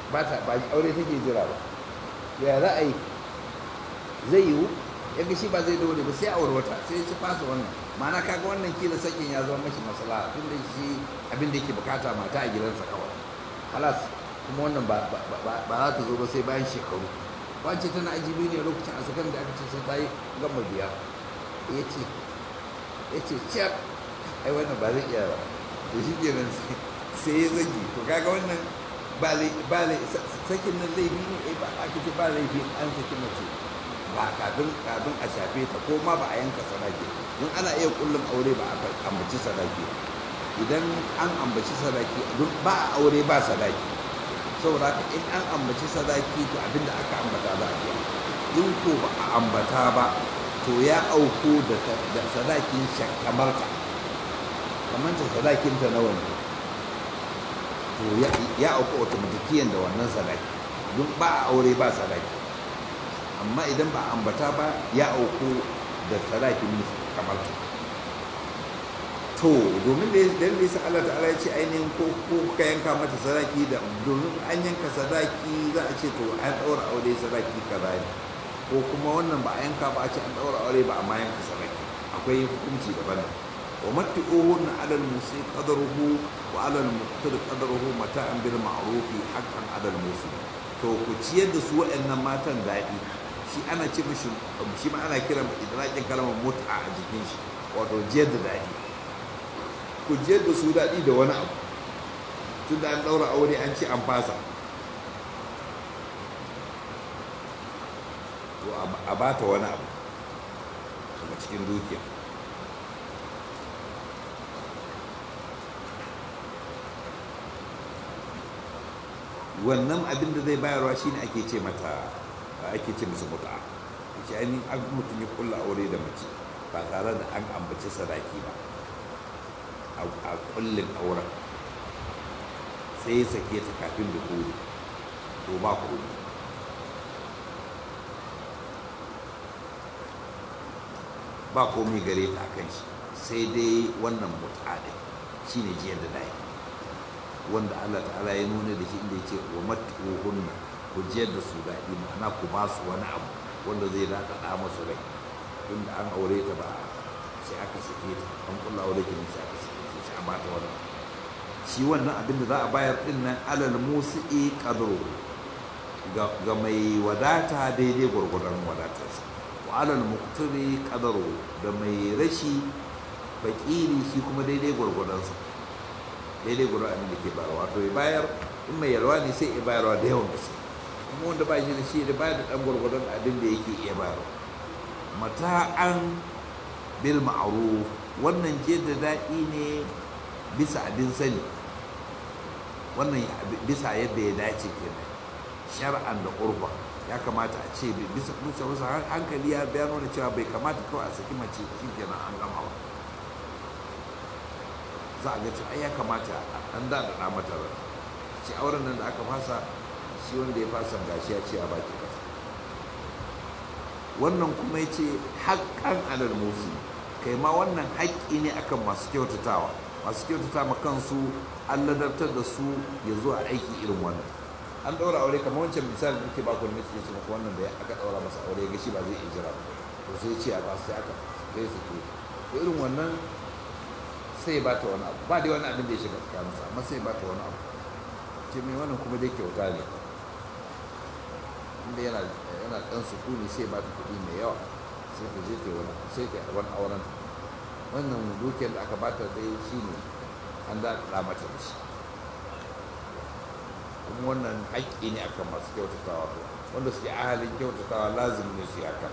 ba ta ba aure take jira ba ya za a yi zai yiwu ya ga shi ba zai dole ba sai a wata sai ya fasa wannan ma'ana kaga wannan kila sakin ya zama mashi masala tun da shi abin da yake bukata mata a gidansa kawai halas kuma wannan ba za ta zo ba sai bayan shekaru wance tana ajibi ne lokacin a sakan da aka ce sai ta yi gama biya ya ce ya ce ciyar ai wannan ba zai iya ba da shi kenan sai ya zagi to kaga wannan ba sakin nan laifi ne ba ake ce ba laifi an saki mace ba kafin kafin a shafe ta ko ma ba a yanka sadaki don ana iya kullum aure ba a ambaci sadaki idan an ambaci sadaki don ba a aure ba sadaki saboda haka in an ambaci sadaki to abinda aka ambata za a biya in ko ba a ambata ba to ya auko da sadakin shakamarta kamar ta sadakin ta nawa ne to ya auku automatikiyan da wannan sadaki don ba a aure ba sadaki amma idan ba ambata ba ya auku da sadakin kamar ta to domin da ya sa Allah ta'ala ya ce ainihin ko ka yanka mata sadaki da domin an yanka sadaki za a ce to an ɗaura aure sadaki kaza ne ko kuma wannan ba a yanka ba a ce an ɗaura aure ba amma yanka sadaki akwai hukunci daban wa matti'uhunna 'ala al-musi qadaruhu wa 'ala al-muqtir qadaruhu mata'an bil ma'rufi haqqan 'ala al-musi to ku ciyar da su waɗannan matan daɗi shi ana ce mishi shi ma ana kira idrakin kalmar mut'a a jikin shi wato jiyar da daɗi ku jiyar da su daɗi da wani abu tun da an ɗaura aure an ce an fasa to a ba ta wani abu daga cikin dukiya wannan abin da zai bayarwa shine ake ce mata ake ce musu mutu'a ce ainihin an mutum ya kulla aure da mace ba tare da an ambaci sadaki ba a kullin auren sai ya sake ta kafin da kori to ba kori ba komi gare ta kan shi sai dai wannan mutu'a ɗin shi ne jiyar da dai wanda allah ta'ala ya nuna da shi inda ya ce wa matu'uhunna ku jiyar da su daɗi ma'ana ku ba su wani abu wanda zai daɗaɗa masu rai tunda an aure ta ba sai aka sake ta an kulla aure ta sai aka sake ta sai a bata wani shi wannan abin da za a bayar din nan alal musi'i qadru ga mai wadata daidai gwargwadon wadatarsa wa alal muqtiri qadru da mai rashi fakiri shi kuma daidai gwargwadonsa daidai gwargwadon abin da ke bayarwa to ya bayar in mai yalwa ne sai ya bayarwa da yawan gaske kuma wanda ba shi da shi da bayar da ɗan gwargwadon abin da yake iya bayarwa mata'an bil ma'ruf wannan je da daɗi ne bisa abin sani wannan bisa yadda ya dace kenan shar'an da urba ya kamata a ce bisa bisa wasu hankali ya bayano da cewa bai kamata kawai a saki mace shi kenan an gama ba za a ga cewa ya kamata an daɗaɗa mata rai ce auren nan da aka fasa shi wanda ya fasa gashi ya ce a baki kasa wannan kuma ya ce haƙƙan alal musu kai ma wannan haƙƙi ne akan masu kyautatawa masu kyautata ma kansu an ladabtar da su ya zo a aiki irin wannan an ɗaura aure kamar wancan misali da ke baku ne ce maka wannan da aka ɗaura masa aure ga shi ba zai iya jira ba to sai ce a ba sai aka sai su ke irin wannan sai ba ta wani abu ba dai wani abin da ya shiga tsakaninsa amma sai ba ta wani abu ce mai wannan kuma dai kyauta ne inda yana yana dan sukuni sai ba ta kuɗi mai yawa sai ta je ta wani sai ta wani auren wannan dukiyar da aka bata dai shine an da da mata da shi kuma wannan haƙƙi ne akan masu kyautatawa wanda suke ahalin kyautatawa lazimi ne su yi haka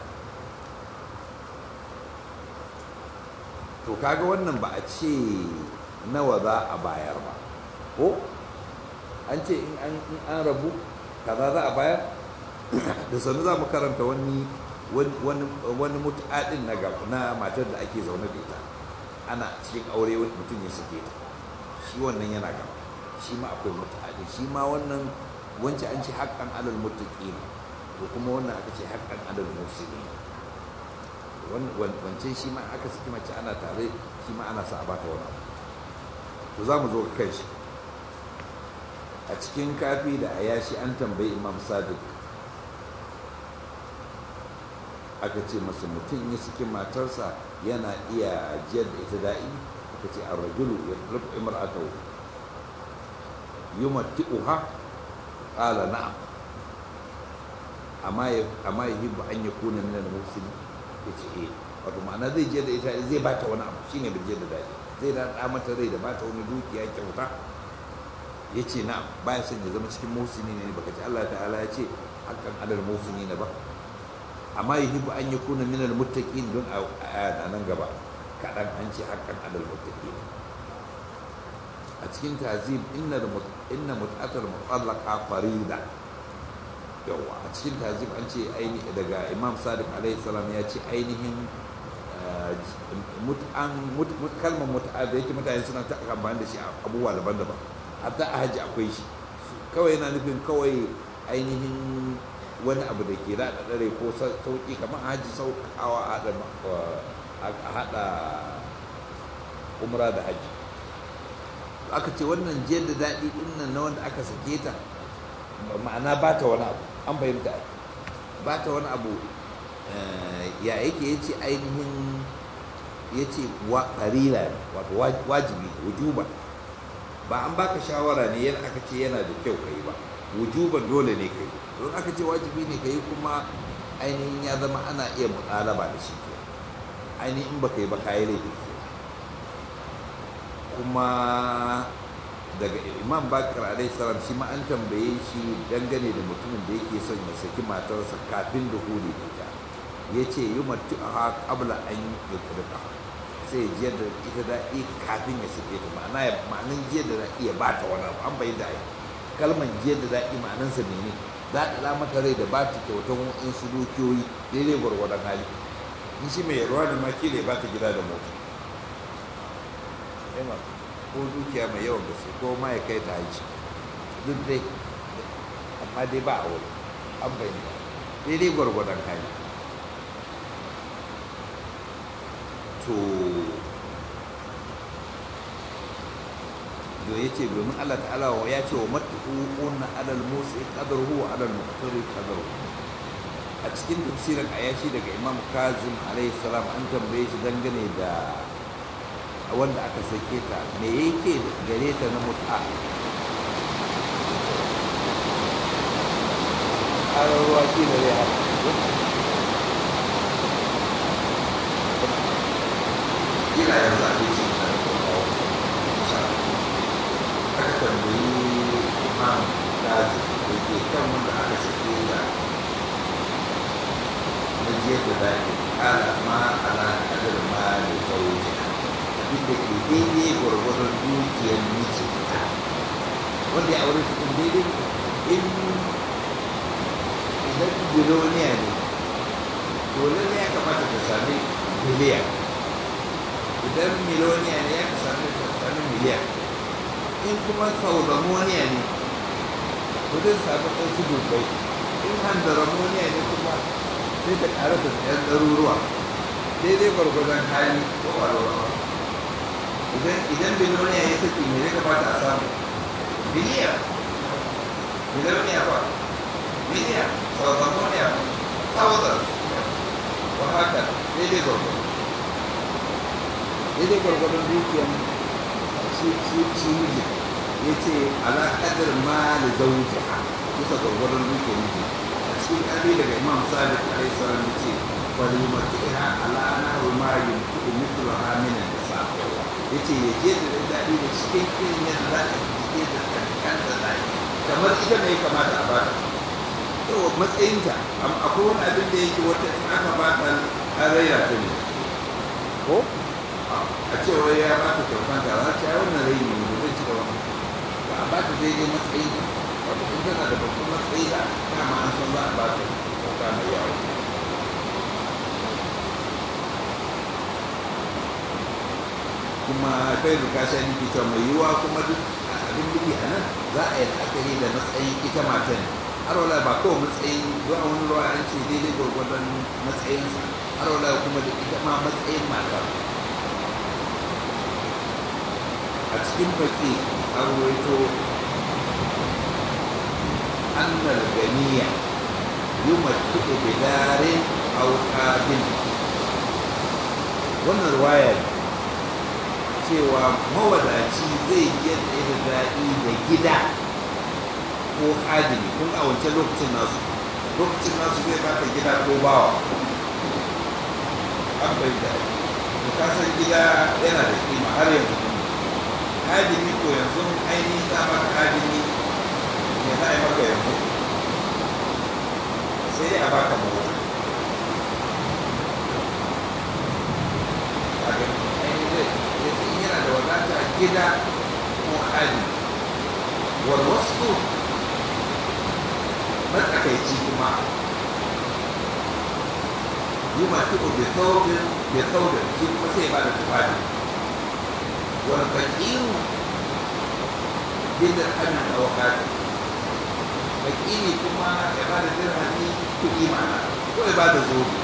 to kaga wannan ba a ce nawa za a bayar ba ko an ce in an rabu kaza za a bayar da sannu za mu karanta wani wani mutu'adin na na matar da ake zaune da ita ana cikin aure mutum ya sake ta shi wannan yana gaba shi ma akwai mutu'adin shi ma wannan wancan an ce haƙƙan alal mutuƙi to kuma wannan aka ce haƙƙan alal musulmi wancan shi ma aka saki mace ana tare shi ma ana sa a bata wani abu to za mu zo kan shi a cikin kafi da ayashi an tambayi imam sadiq aka ce masa mutum ya suke matarsa yana iya jiyar da ita da'i aka ce an rajulu ya rufe imra'atahu yumatti'uha qala na'am amma ya amma yuhibbu an yakuna min al-muhsinin yace eh wato ma'ana zai je da ita zai ba ta wani abu shine bai je da daɗi zai da da mata rai da ba ta wani dukiya kyauta yace na baya son ya zama cikin muhsini ne baka ci Allah ta'ala ya ce hakan adal muhsini ne ba amma yuhibbu an yakuna min al-muttaqin don a nan gaba kadan an ce hakan adal muttaqin a cikin tazim inna inna mut'atul mutallaqa farida yawa a cikin tazim an ce aini daga imam sadiq alaihi salam ya ce ainihin mut'an kalmar mut'a da yake mutane suna ta amfani da shi a abubuwa daban-daban hatta a hajji akwai shi kawai yana nufin kawai ainihin wani abu da ke da dare ko sauki kamar a hajji sauƙaƙawa a haɗa umra da hajji aka ce wannan jiyar da daɗi ɗin nan na wanda aka sake ta ma'ana ba ta wani abu an fahimta ba ta wani abu ya yake ya ce ainihin ya ce farila ne wato wajibi wujuba ba an baka shawara ne yana aka ce yana da kyau ka yi ba wujuban dole ne ka yi don aka ce wajibi ne ka yi kuma ainihin ya zama ana iya muɗalaba da shi ke ainihin ba ka yi ba ka yi laifi kuma daga imam bakar alaihi salam shi ma an tambaye shi dangane da mutumin da yake son ya saki matarsa kafin da huli ita ya ce yi matu a kabla an yi kirka sai ya jiyar da ita daɗi kafin ya sake ta ma'ana ya ma'anin jiyar da daɗi ya ba ta wani abu an bai da ai kalman jiyar da daɗi ma'anansa mene za ta da mata rai da ba ta kyautan waɗansu dukiyoyi daidai gwargwadon hali in shi mai yarwa da ma kila ya ba ta gida da mota ko dukiya mai yawan gaske ko ma ya kai ta haji duk dai amma dai ba a wuri an bayyana daidai gwargwadon hali to da ya ce domin Allah ta'ala wa ya ce wa matuƙuƙun alal musu ƙadarhu wa alal muqtari ƙadarhu a cikin tafsirin ayashi daga imam kazim alaihi salam an tambaye shi dangane da wanda aka sake ta me yake gare ta na mut'a ƙarar ruwa shi da zai haka kila yanzu a ce shi da kawo aka tambayi imam gazi da ke kan wanda aka sake ta na jiya da daɗi ƙala ma ala ƙadar ma da zaune abin da ke daidai gwargwadon dukiyar miji wanda ya aure cikin daidai in idan biloniya ne to lalle ya kamata ka sami miliyan idan miloniya ne ya sami ka sami miliyan in kuma sauramoniya ne to zai sami ɗansu dubbai in handaramoniya ne kuma sai ta ƙara da ɗan ɗaruruwa daidai gwargwadon hali ko ƙwararwa idan idan biloniya ya saki me zai kamata a samu biliyan biloniya ba miliyan sauramoniya thousand wa haka daidai gwargwado daidai gwargwadon dukiyan shi shi shi miji ya ce ala kadar ma da zauja bisa gwargwadon dukiyan miji a cikin ƙarfi daga imam sadiq alaihi salam ya ce falimatiha ala nahu ma yumtu mithlu amina da sa ya ce ya je da daɗi da cikin irin yadda za a je da kankan da daɗi kamar ita ne ya kamata a bata yawa matsayinta akwai wani abin da yake wata in aka bata an raina ta ne ko a cewa ya bata kyautan ta za ta yi wannan rai ne da zai ci gaba ba a bata daidai matsayinta wata in tana da babban matsayi da kama an san za a bata kyauta mai yawa kuma kai da kasha ni ke cewa mai yiwuwa kuma duk abin duki a nan za a yi la'akari da matsayin ita matan har wala ba kawai matsayin zuwa wani ruwa an ce daidai gwargwadon matsayinsa har wala kuma da ita ma matsayin matar a cikin baki an ruwaito annal ganiya yumattu bidarin aw qabil wannan ruwaya ne cewa mawadaci zai yadda da daɗi da gida ko adini kun a wancan lokacin nasu lokacin nasu zai baka gida ko bawa an bai da to ka san gida yana da kima har yanzu adini ko yanzu ainihin za maka adini ne za a yi maka yanzu sai dai a baka mota a ga ainihin zai zai yana da wadata gida ko adini walwasu matsakaici kuma yi masu da saurin da saurin shi kuma sai ba da tufafi wani fakiru bin da hannun ɗaukati fakiri kuma ya ba da dirhami kuɗi mana ko ya ba da zobe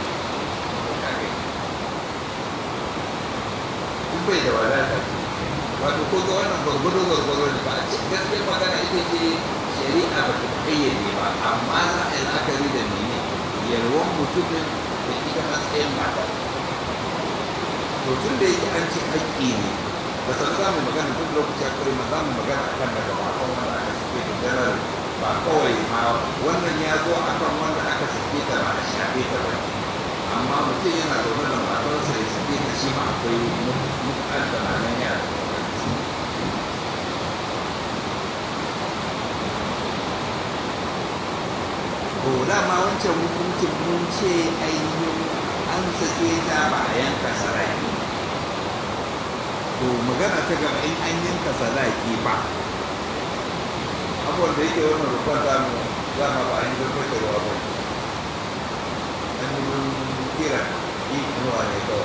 in bai da wadata wato ko ga wannan gwargwado gwargwado ne ba a ce gaskiyar magana ita ce shari'a ba ta kayyade ba amma za a yi la'akari da mene yalwan mutumin da ita matsayin mata to tun da yake an ce haƙƙi ne ba san za mu magana tun lokaci akwai ma za mu magana akan da gaba kan wanda aka sake da janar ba kawai ma wannan ya zo akan wanda aka sake ta ba a shafe ta ba amma mutum yana zaune da matarsa ya sake ta shi ma akwai mutu'ar da nan yara to dama wancan hukuncin mun ce ainihin an sake ta ba a yanka saraki to magana ta gaba in an yanka saraki ba abubuwan da yake wannan rukun zamu zama ba an yi zurfai da ruwa ba an yi kira yi ruwa ne kawai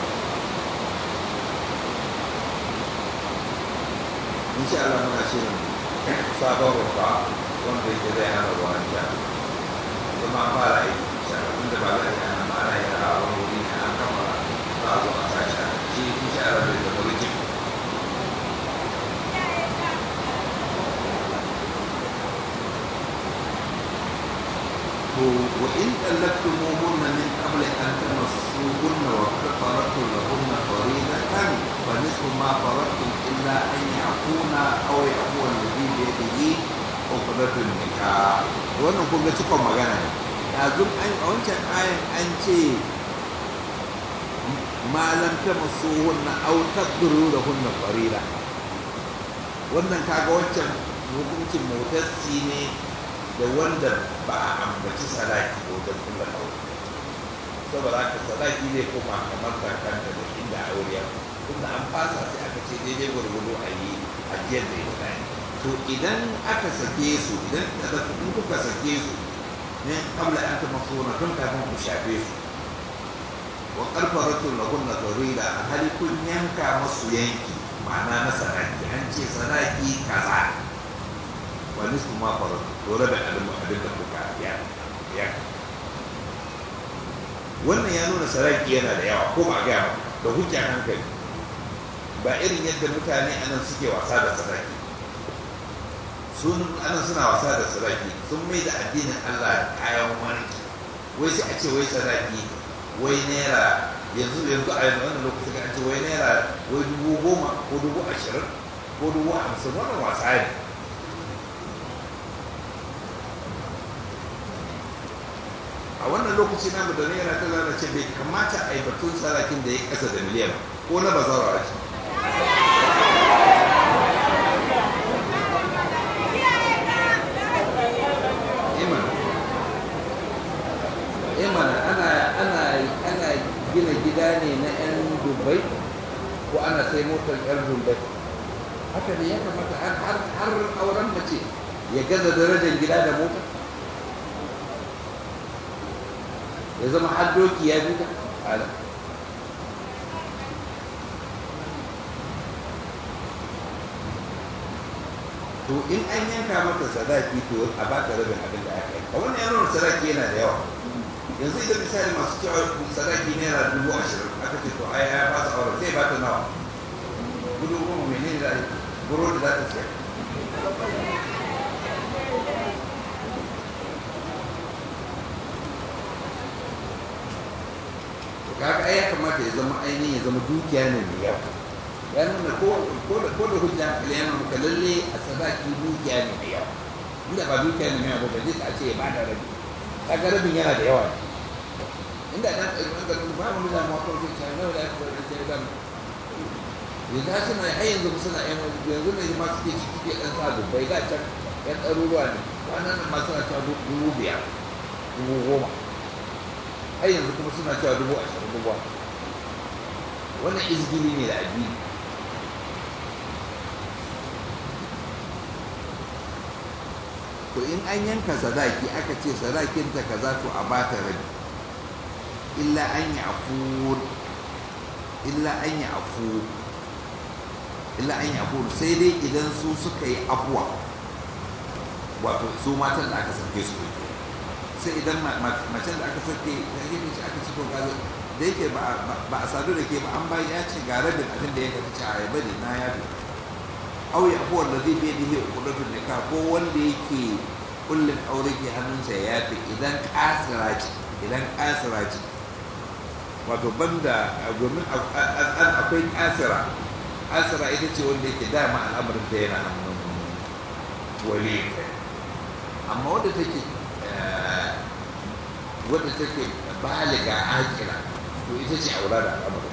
insha Allah muna shirin sabon rufa wanda yake zai hana ruwan jami'a kuma an fara aiki shahararrun da ba za a yi ana ma'ana yi a wani wuri ne an kama za a zo a sa shi shi shi shaharar da zama rikin to wa in tallaqtumuhunna min qabli an tamassuhunna wa qad faradtum lahunna faridatan fa nisfu ma faradtum illa an ya'funa aw ya'fu alladhi bi yadihi uqdatun nikah wannan kun ga cikon magana ne yanzu an a wancan ayan an ce malam ta masu hunna au taqdiru da hunna farida wannan kaga wancan hukuncin motassi ne da wanda ba a ambaci sadaki ko wajen kulla aure saboda haka sadaki zai koma kamar kakanta da inda aure ya tunda an fasa sai aka ce daidai gwargwado a yi ajiyar da ya tsaye to idan aka sake su idan da in kuka sake su ne kabla an ta masona tun kafin ku shafe su wa karfaratu lahunna farida a hali kun yanka masu yanki ma'ana na sadaki an ce sadaki kaza wa nisfu ma faratu to rabe abin abin da kuka ya ya wannan ya nuna sadaki yana da yawa ko ba ga da hujja hankali ba irin yadda mutane anan suke wasa da sadaki sun ana suna wasa da sadaki sun mai da addinin Allah kayan warki wai sai a ce wai sadaki wai naira yanzu yanzu a yanzu wannan lokacin an ce wai naira wai dubu goma ko dubu ashirin ko dubu hamsin wannan wasa ne a wannan lokaci namu da naira ta zana ce bai kamata a yi batun sadakin da ya kasa da miliyan ko na bazawara ce mana ana ana ana gina gida ne na 'yan dubai ko ana sai motar 'yan dubai haka ne ya kamata har har auren mace ya gaza darajar gida da mota ya zama har doki ya bi ta ala to in an yanka mata sadaki to a baka rabin abin da aka yi a wannan yaron sadaki yana da yawa yanzu idan misali masu cewa sadaki naira dubu ashirin aka ce to ai ya ba su aure zai ba ta nawa gudu goma menene da burodi za ta siya kaga ai ya kamata ya zama ainihin ya zama dukiya ne mai yawa ya nuna ko da ko da hujja hankali yana maka lalle a sadaki dukiya ne mai yawa inda ba dukiya ne mai yawa ba zai a ce ya bada rabi kaga rabin yana da yawa inda dan ɗan ɗan ba mu da mu ko ce ta nawa da aka da ce dan yanzu har suna har yanzu suna yan yanzu ne ma suke ciki ke dan sa dubbai da can yan ɗaruruwa ne wannan nan ma suna cewa dubu biyar dubu goma har yanzu kuma suna cewa dubu ashirin dubu wannan izgili ne da addini to in an yanka sadaki aka ce sadakinta kaza to a ba ta rabi illa an yi afu illa an yi afu illa an yi afu sai dai idan su suka yi afuwa wato su matan da aka sake su sai idan macen da aka sake da yake ce aka ci to gaza da yake ba a sadu da ke ba an bayi ya ce ga rabin abin da ya ka ci a yaba ne na ya fi au ya afuwar da zai bai da ya kudatun da ko wanda yake kullum aure ke hannunsa ya yafi idan kasira ce idan kasira ce wato banda domin akwai kasira kasira ita ce wanda yake dama al'amarin ta yana hannun wali amma wadda take wadda take baliga akira to ita ce aura da al'amarin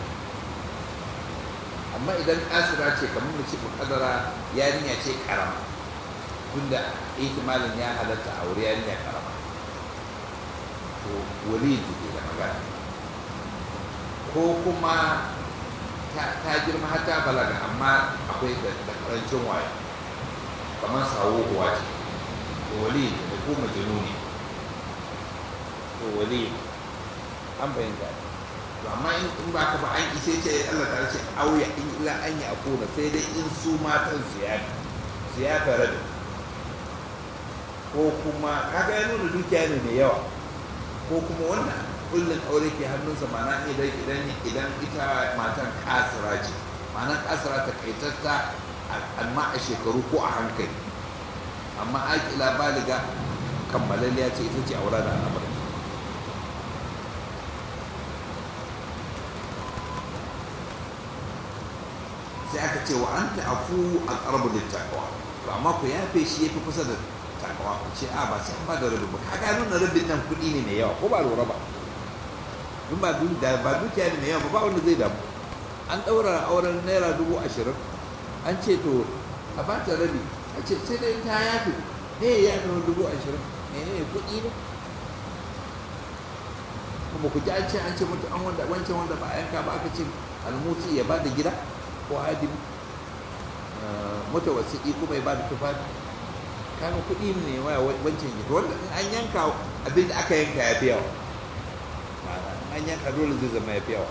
amma idan kasira ce kamar mace kadara yarinya ce karama tunda ihtimalin ya halatta aure yarinya karama to wali ke da magana ko kuma ta girma har ta balaga amma akwai da karancin waye kamar sawo kuwa ce to wali da ko majnuni to wali an bayyana to amma in ba ka ba an ishe ce Allah ta ce auya in illa an yi akuna sai dai in su matan su ya su ya fara da ko kuma kaga ya nuna dukiya ne mai yawa ko kuma wannan kullum aure ke hannunsa mana idan idan idan ita matan kasira ce ma'anar kasira ta kaitatta amma a shekaru ko a hankali amma akila baliga kammalalliya ce ita ce aura da al'amarin sai aka ce wa an ta'afu a ƙarbu da takawa to amma ku yafe shi ya fi kusa da takawa ku ce a ba sai an ba da rabi ba kaga nuna rabin nan kuɗi ne mai yawa ko ba lura ba in ba da ba dukiya ne mai yawa ba wanda zai damu an ɗaura auren naira dubu ashirin an ce to a ba ta rabi a ce sai dai ta yafe ne ya yafe dubu ashirin mene ne kuɗi ne kuma ku ji an ce an ce mutu an wanda wancan wanda ba a yanka ba aka ce almusi ya ba da gida ko adimi mutawasiki kuma ya ba da tufafi kaga kuɗi ne waya wancan gida wanda in an yanka abin da aka yanka ya fi yawa an yanka dole zai zama ya fi yawa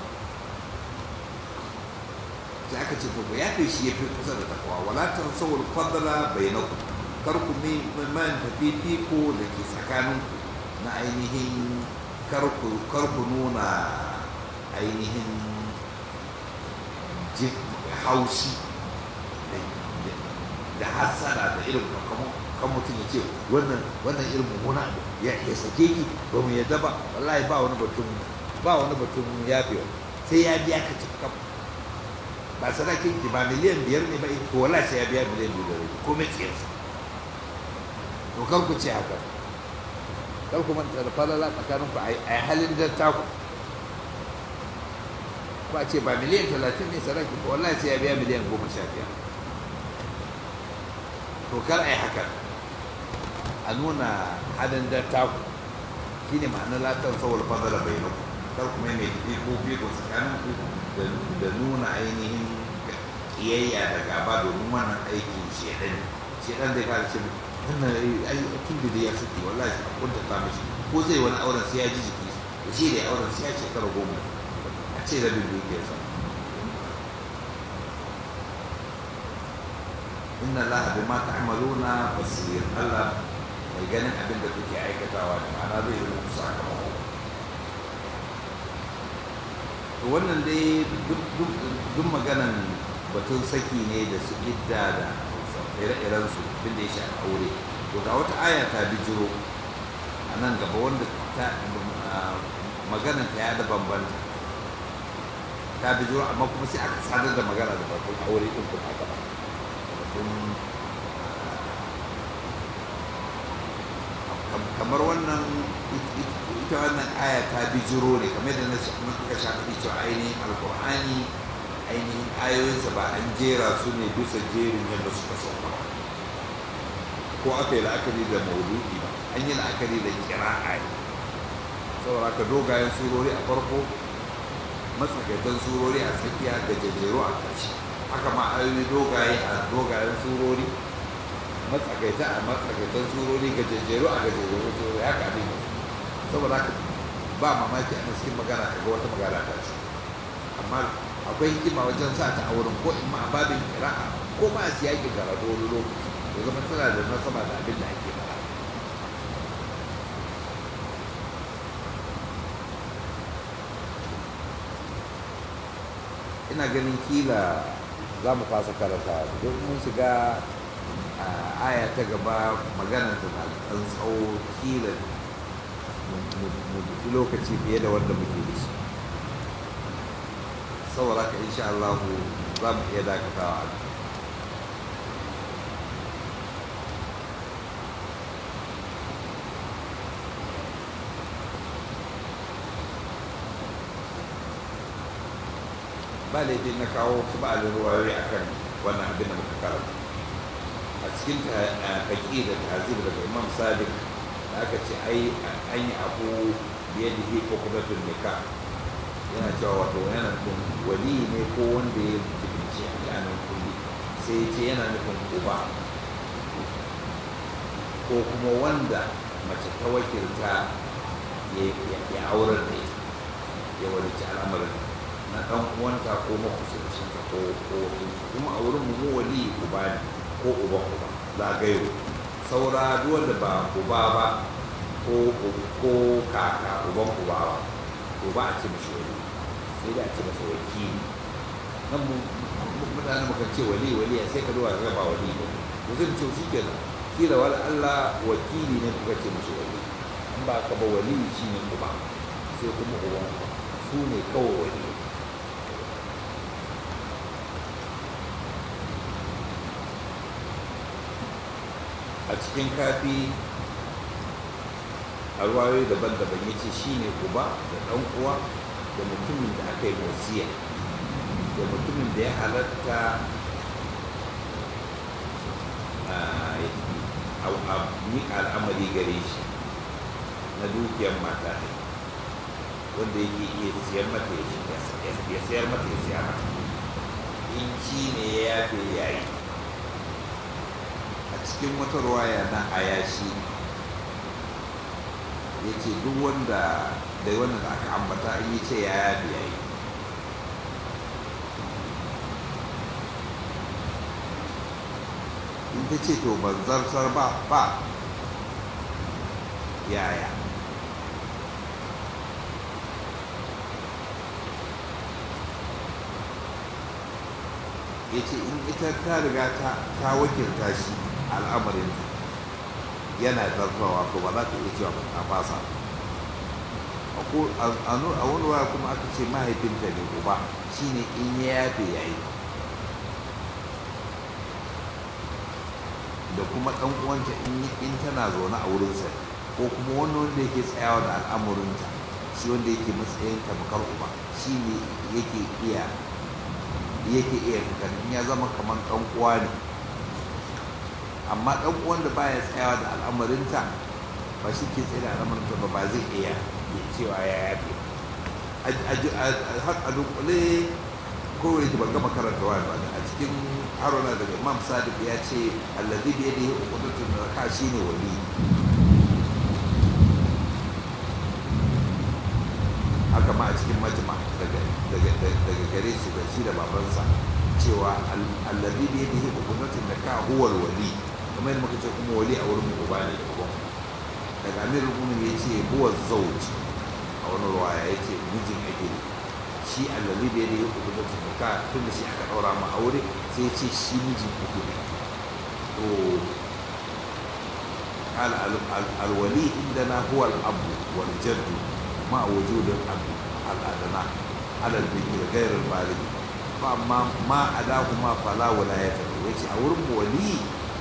sai aka ce to ya fi shi ya fi kusa da takwa wala ta sawul fadala bainakum kar ku mi man tafi fiko da ke tsakaninku na ainihin kar ku nuna ainihin haushi da hasara da irin kan mutum ya ce wannan wannan irin mummuna abu ya sake ki ba mu yadda ba wallahi ba wani batun ba wani batun yafewa sai ya biya ka cikin ba sadakin ki ba miliyan biyar ne ba to wallahi sai ya biya miliyan biyar da rabi komai tsiyarsa to kar ku ce haka kar ku manta da falala tsakanin ku a halin dattaku ba ce ba miliyan talatin ne sadaki ko wallahi sai ya biya miliyan goma sha biyar to kar a yi haka a nuna hadin dattaku shi ne ma'anar latar sauwar fadala bai nuku kar kuma mai tafi ko fiko tsakanin ku da nuna ainihin kiyayya da gaba domin wannan aikin shedan shedan zai fara ce wannan ai tun da ya suke wallahi a kunta ta mishi ko zai wani auren sai ya ji jiki da shi da auren sai ya shekara goma a ce rabin dukiyarsa inna allaha bima ta'maluna basir Allah mai ganin abin da kuke aikatawa da ma'ana zai yi muku sakamako to wannan dai duk maganan batun saki ne da su idda da ire-iren su abin da ya shafi aure to ga wata aya ta bijiro a nan gaba wanda ta maganan ta ya da bambanta ta bijiro amma kuma sai aka sadar da magana da batun aure din kuma aka ba batun kamar wannan ita wannan aya ta bijiro ne kamar da na muka sha faɗi cewa ainihin alkur'ani ainihin ayoyinsa ba an jera su ne bisa jerin yadda suka sauka ba ko aka yi la'akari da maudu'i ba an yi la'akari da kira'a ne saboda ka dogayen surori a farko matsakaitan surori a tsakiya da jajjeru a ƙarshe haka ma ayoyi dogaye a dogayen surori matsakaita a matsakaitan surori ga jajjeru a gajejjeru surori haka abin yau saboda haka ba mamaki a cikin magana kaga wata magana ta ce amma akwai hikima wajen sa ta a wurin ko in ma a babin kira'a ko ma a siyakin karatu wani lokaci ya zama tana da nasaba da abin da ake faɗa ina ganin kila za mu fasa karanta don mun shiga a aya ta gaba maganar ta na ɗan tsawo kila mu fi lokaci fiye da wanda muke da shi saboda ka insha Allah za mu iya dakatawa a ba laifin na kawo su ba da ruwayoyi a kan wannan abin da muka karanta a cikin haƙi da tazir daga imam sadiq da aka ce ai an yi abu biye da hi ko kuma nika yana cewa wato yana nufin wali ne ko wanda ya jibinci a yanar kulli sai ya ce yana nufin uba ko kuma wanda mace ta wakilta ya aurar da ita ya walici al'amarin na ɗan uwanta ko makusancinta ko ko kuma a wurin mu wali uba ne ko uba uba zagayo saura duk wanda ba uba ba ko ko kaka uban uba ba to ba a ce mishi wali sai da a ce masa wakili nan mu mutane muka ce wali wali sai ka zuwa ga ba wali ba to zai ce shi kenan kila wal Allah wakili ne kuka ce mishi wali in ba ka ba wali shi ne uba sai kuma uban uba su ne kawai wali a cikin kafi a ruwayoyi daban-daban ya ce shi ne uba da ɗan uwa da mutumin da aka yi wasiya da mutumin da ya halatta a miƙa al'amari gare shi na dukiyar mata ne wanda yake iya siyar mata ya siyar mata ya siya mata in shi ne ya yafe yayi a cikin wata ruwaya na ayashi ya ce duk wanda da wanda da aka ambata in yi ce ya yafi ya yi in ta ce to ban zartar ba ba yaya ya ce in ita ta riga ta wakilta shi al'amarinta yana zartawa ko ba za ta iya cewa a fasa a wani waya kuma aka ce mahaifinta ne uba shine in ya yafe yayi da kuma ɗan uwanta in tana zaune a wurinsa ko kuma wani wanda yake tsayawa da al'amurinta shi wanda yake matsayin tamkar uba shi ne yake iya yake iya in ya zama kamar ɗan uwa ne amma ɗan uwan da baya tsayawa da al'amarinta ba shi ke tsaye da al'amarinta ba ba zai iya cewa ya yafe a dunkule kowai ki ban gama karanta wa ba a cikin haruna daga imam sadiq ya ce allazi bi yadihi uqdatun raka shine wali haka ma a cikin majma daga daga gare su da shi da babansa cewa allazi bi yadihi uqdatun raka huwa wali kamar yadda muka ce kuma wali a wurin uba ne da uban daga amirul mu'minin ya ce huwa zawj a wani ruwaya ya ce mijin ake shi allazi da ya yi hukumatun buka tun da shi aka ɗaura ma aure sai ce shi mijin ake ne to alwali inda na huwa al'abu wal jaddu ma wujudin abu al'adana alal biki da gairar malik fa amma ma adahu ma fala wilayata yace a wurin wali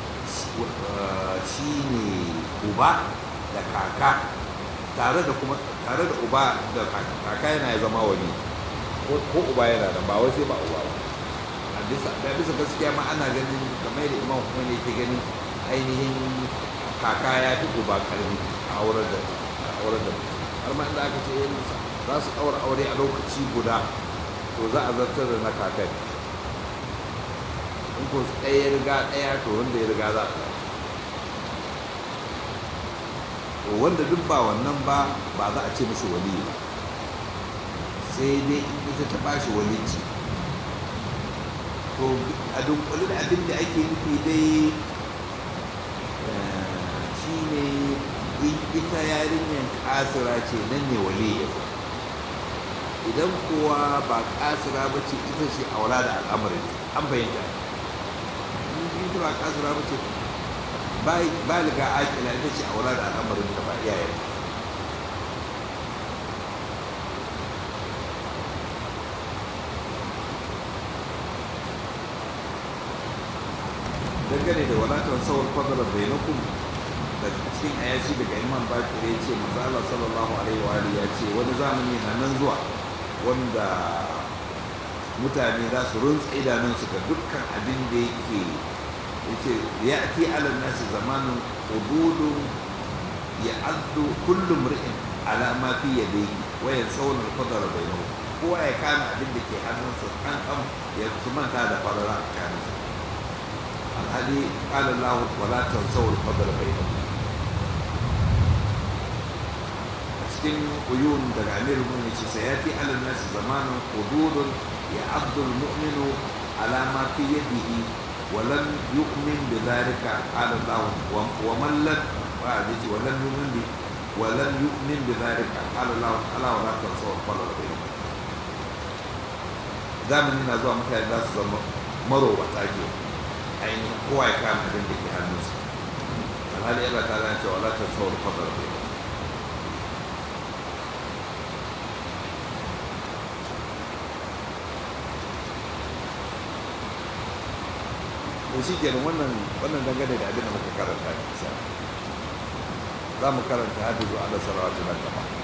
shine uba da kaka tare da kuma tare da uba da kaka yana zama wali ko uba yana da ba wai sai ba uba ba a bisa da bisa gaskiya ma ana ganin kamar da imam kuma ne ke ganin ainihin kaka ya fi uba karfi a aurar da aurar da har ma inda aka ce yin za su ɗaura aure a lokaci guda to za a zartar da na kakan in ko ɗaya riga ɗaya to wanda ya riga za a to wanda duk ba wannan ba ba za a ce mishi wali ba sai dai in ita ta bashi walici to a dunkule da abin da ake nufi dai shi ne ita yarinyar kasira ce nan ne wali ya idan kowa ba kasira ba ce ita ce aura da al'amarin an bayyanta in ita ba kasira ba ce ba liga akila ita ce aura da al'amarin ta ba iyayen dangane da wadatar sauran fadalar bainakum da cikin ayashi daga imam bakir ya ce manzala sallallahu alaihi wa ya ce wani zamani na nan zuwa wanda mutane za su runtsa idanunsu ga dukkan abin da yake yake ya ati alal nasi zamanin hududun ya addu kullum ri'in alama fi yadayhi wa yansawna al-qadara bainahu kowa ya kama abin da ke hannunsa kan kan ya su manta da farara a kanunsa alhali qala Allah wala tansaw al-fadl bainakum cikin uyun daga amir mun yace sayati ala nas zamanun hududun ya abdul mu'minu ala ma fi yadihi wa lam yu'min bi dhalika qala Allah wa man lam wa yace wa lam yu'min bi wa lam yu'min bi dhalika qala Allah ala wala tansaw al-fadl bainakum zamanin na zuwa mutane za su zama marowata ke ainihin kowa ya kama abin da ke hannunsa alhali yana ta zan cewa latar saurin fadar bai to shi kenan wannan wannan dangane da abin da muka karanta ne za mu karanta hadu zuwa da salawatu nan gaba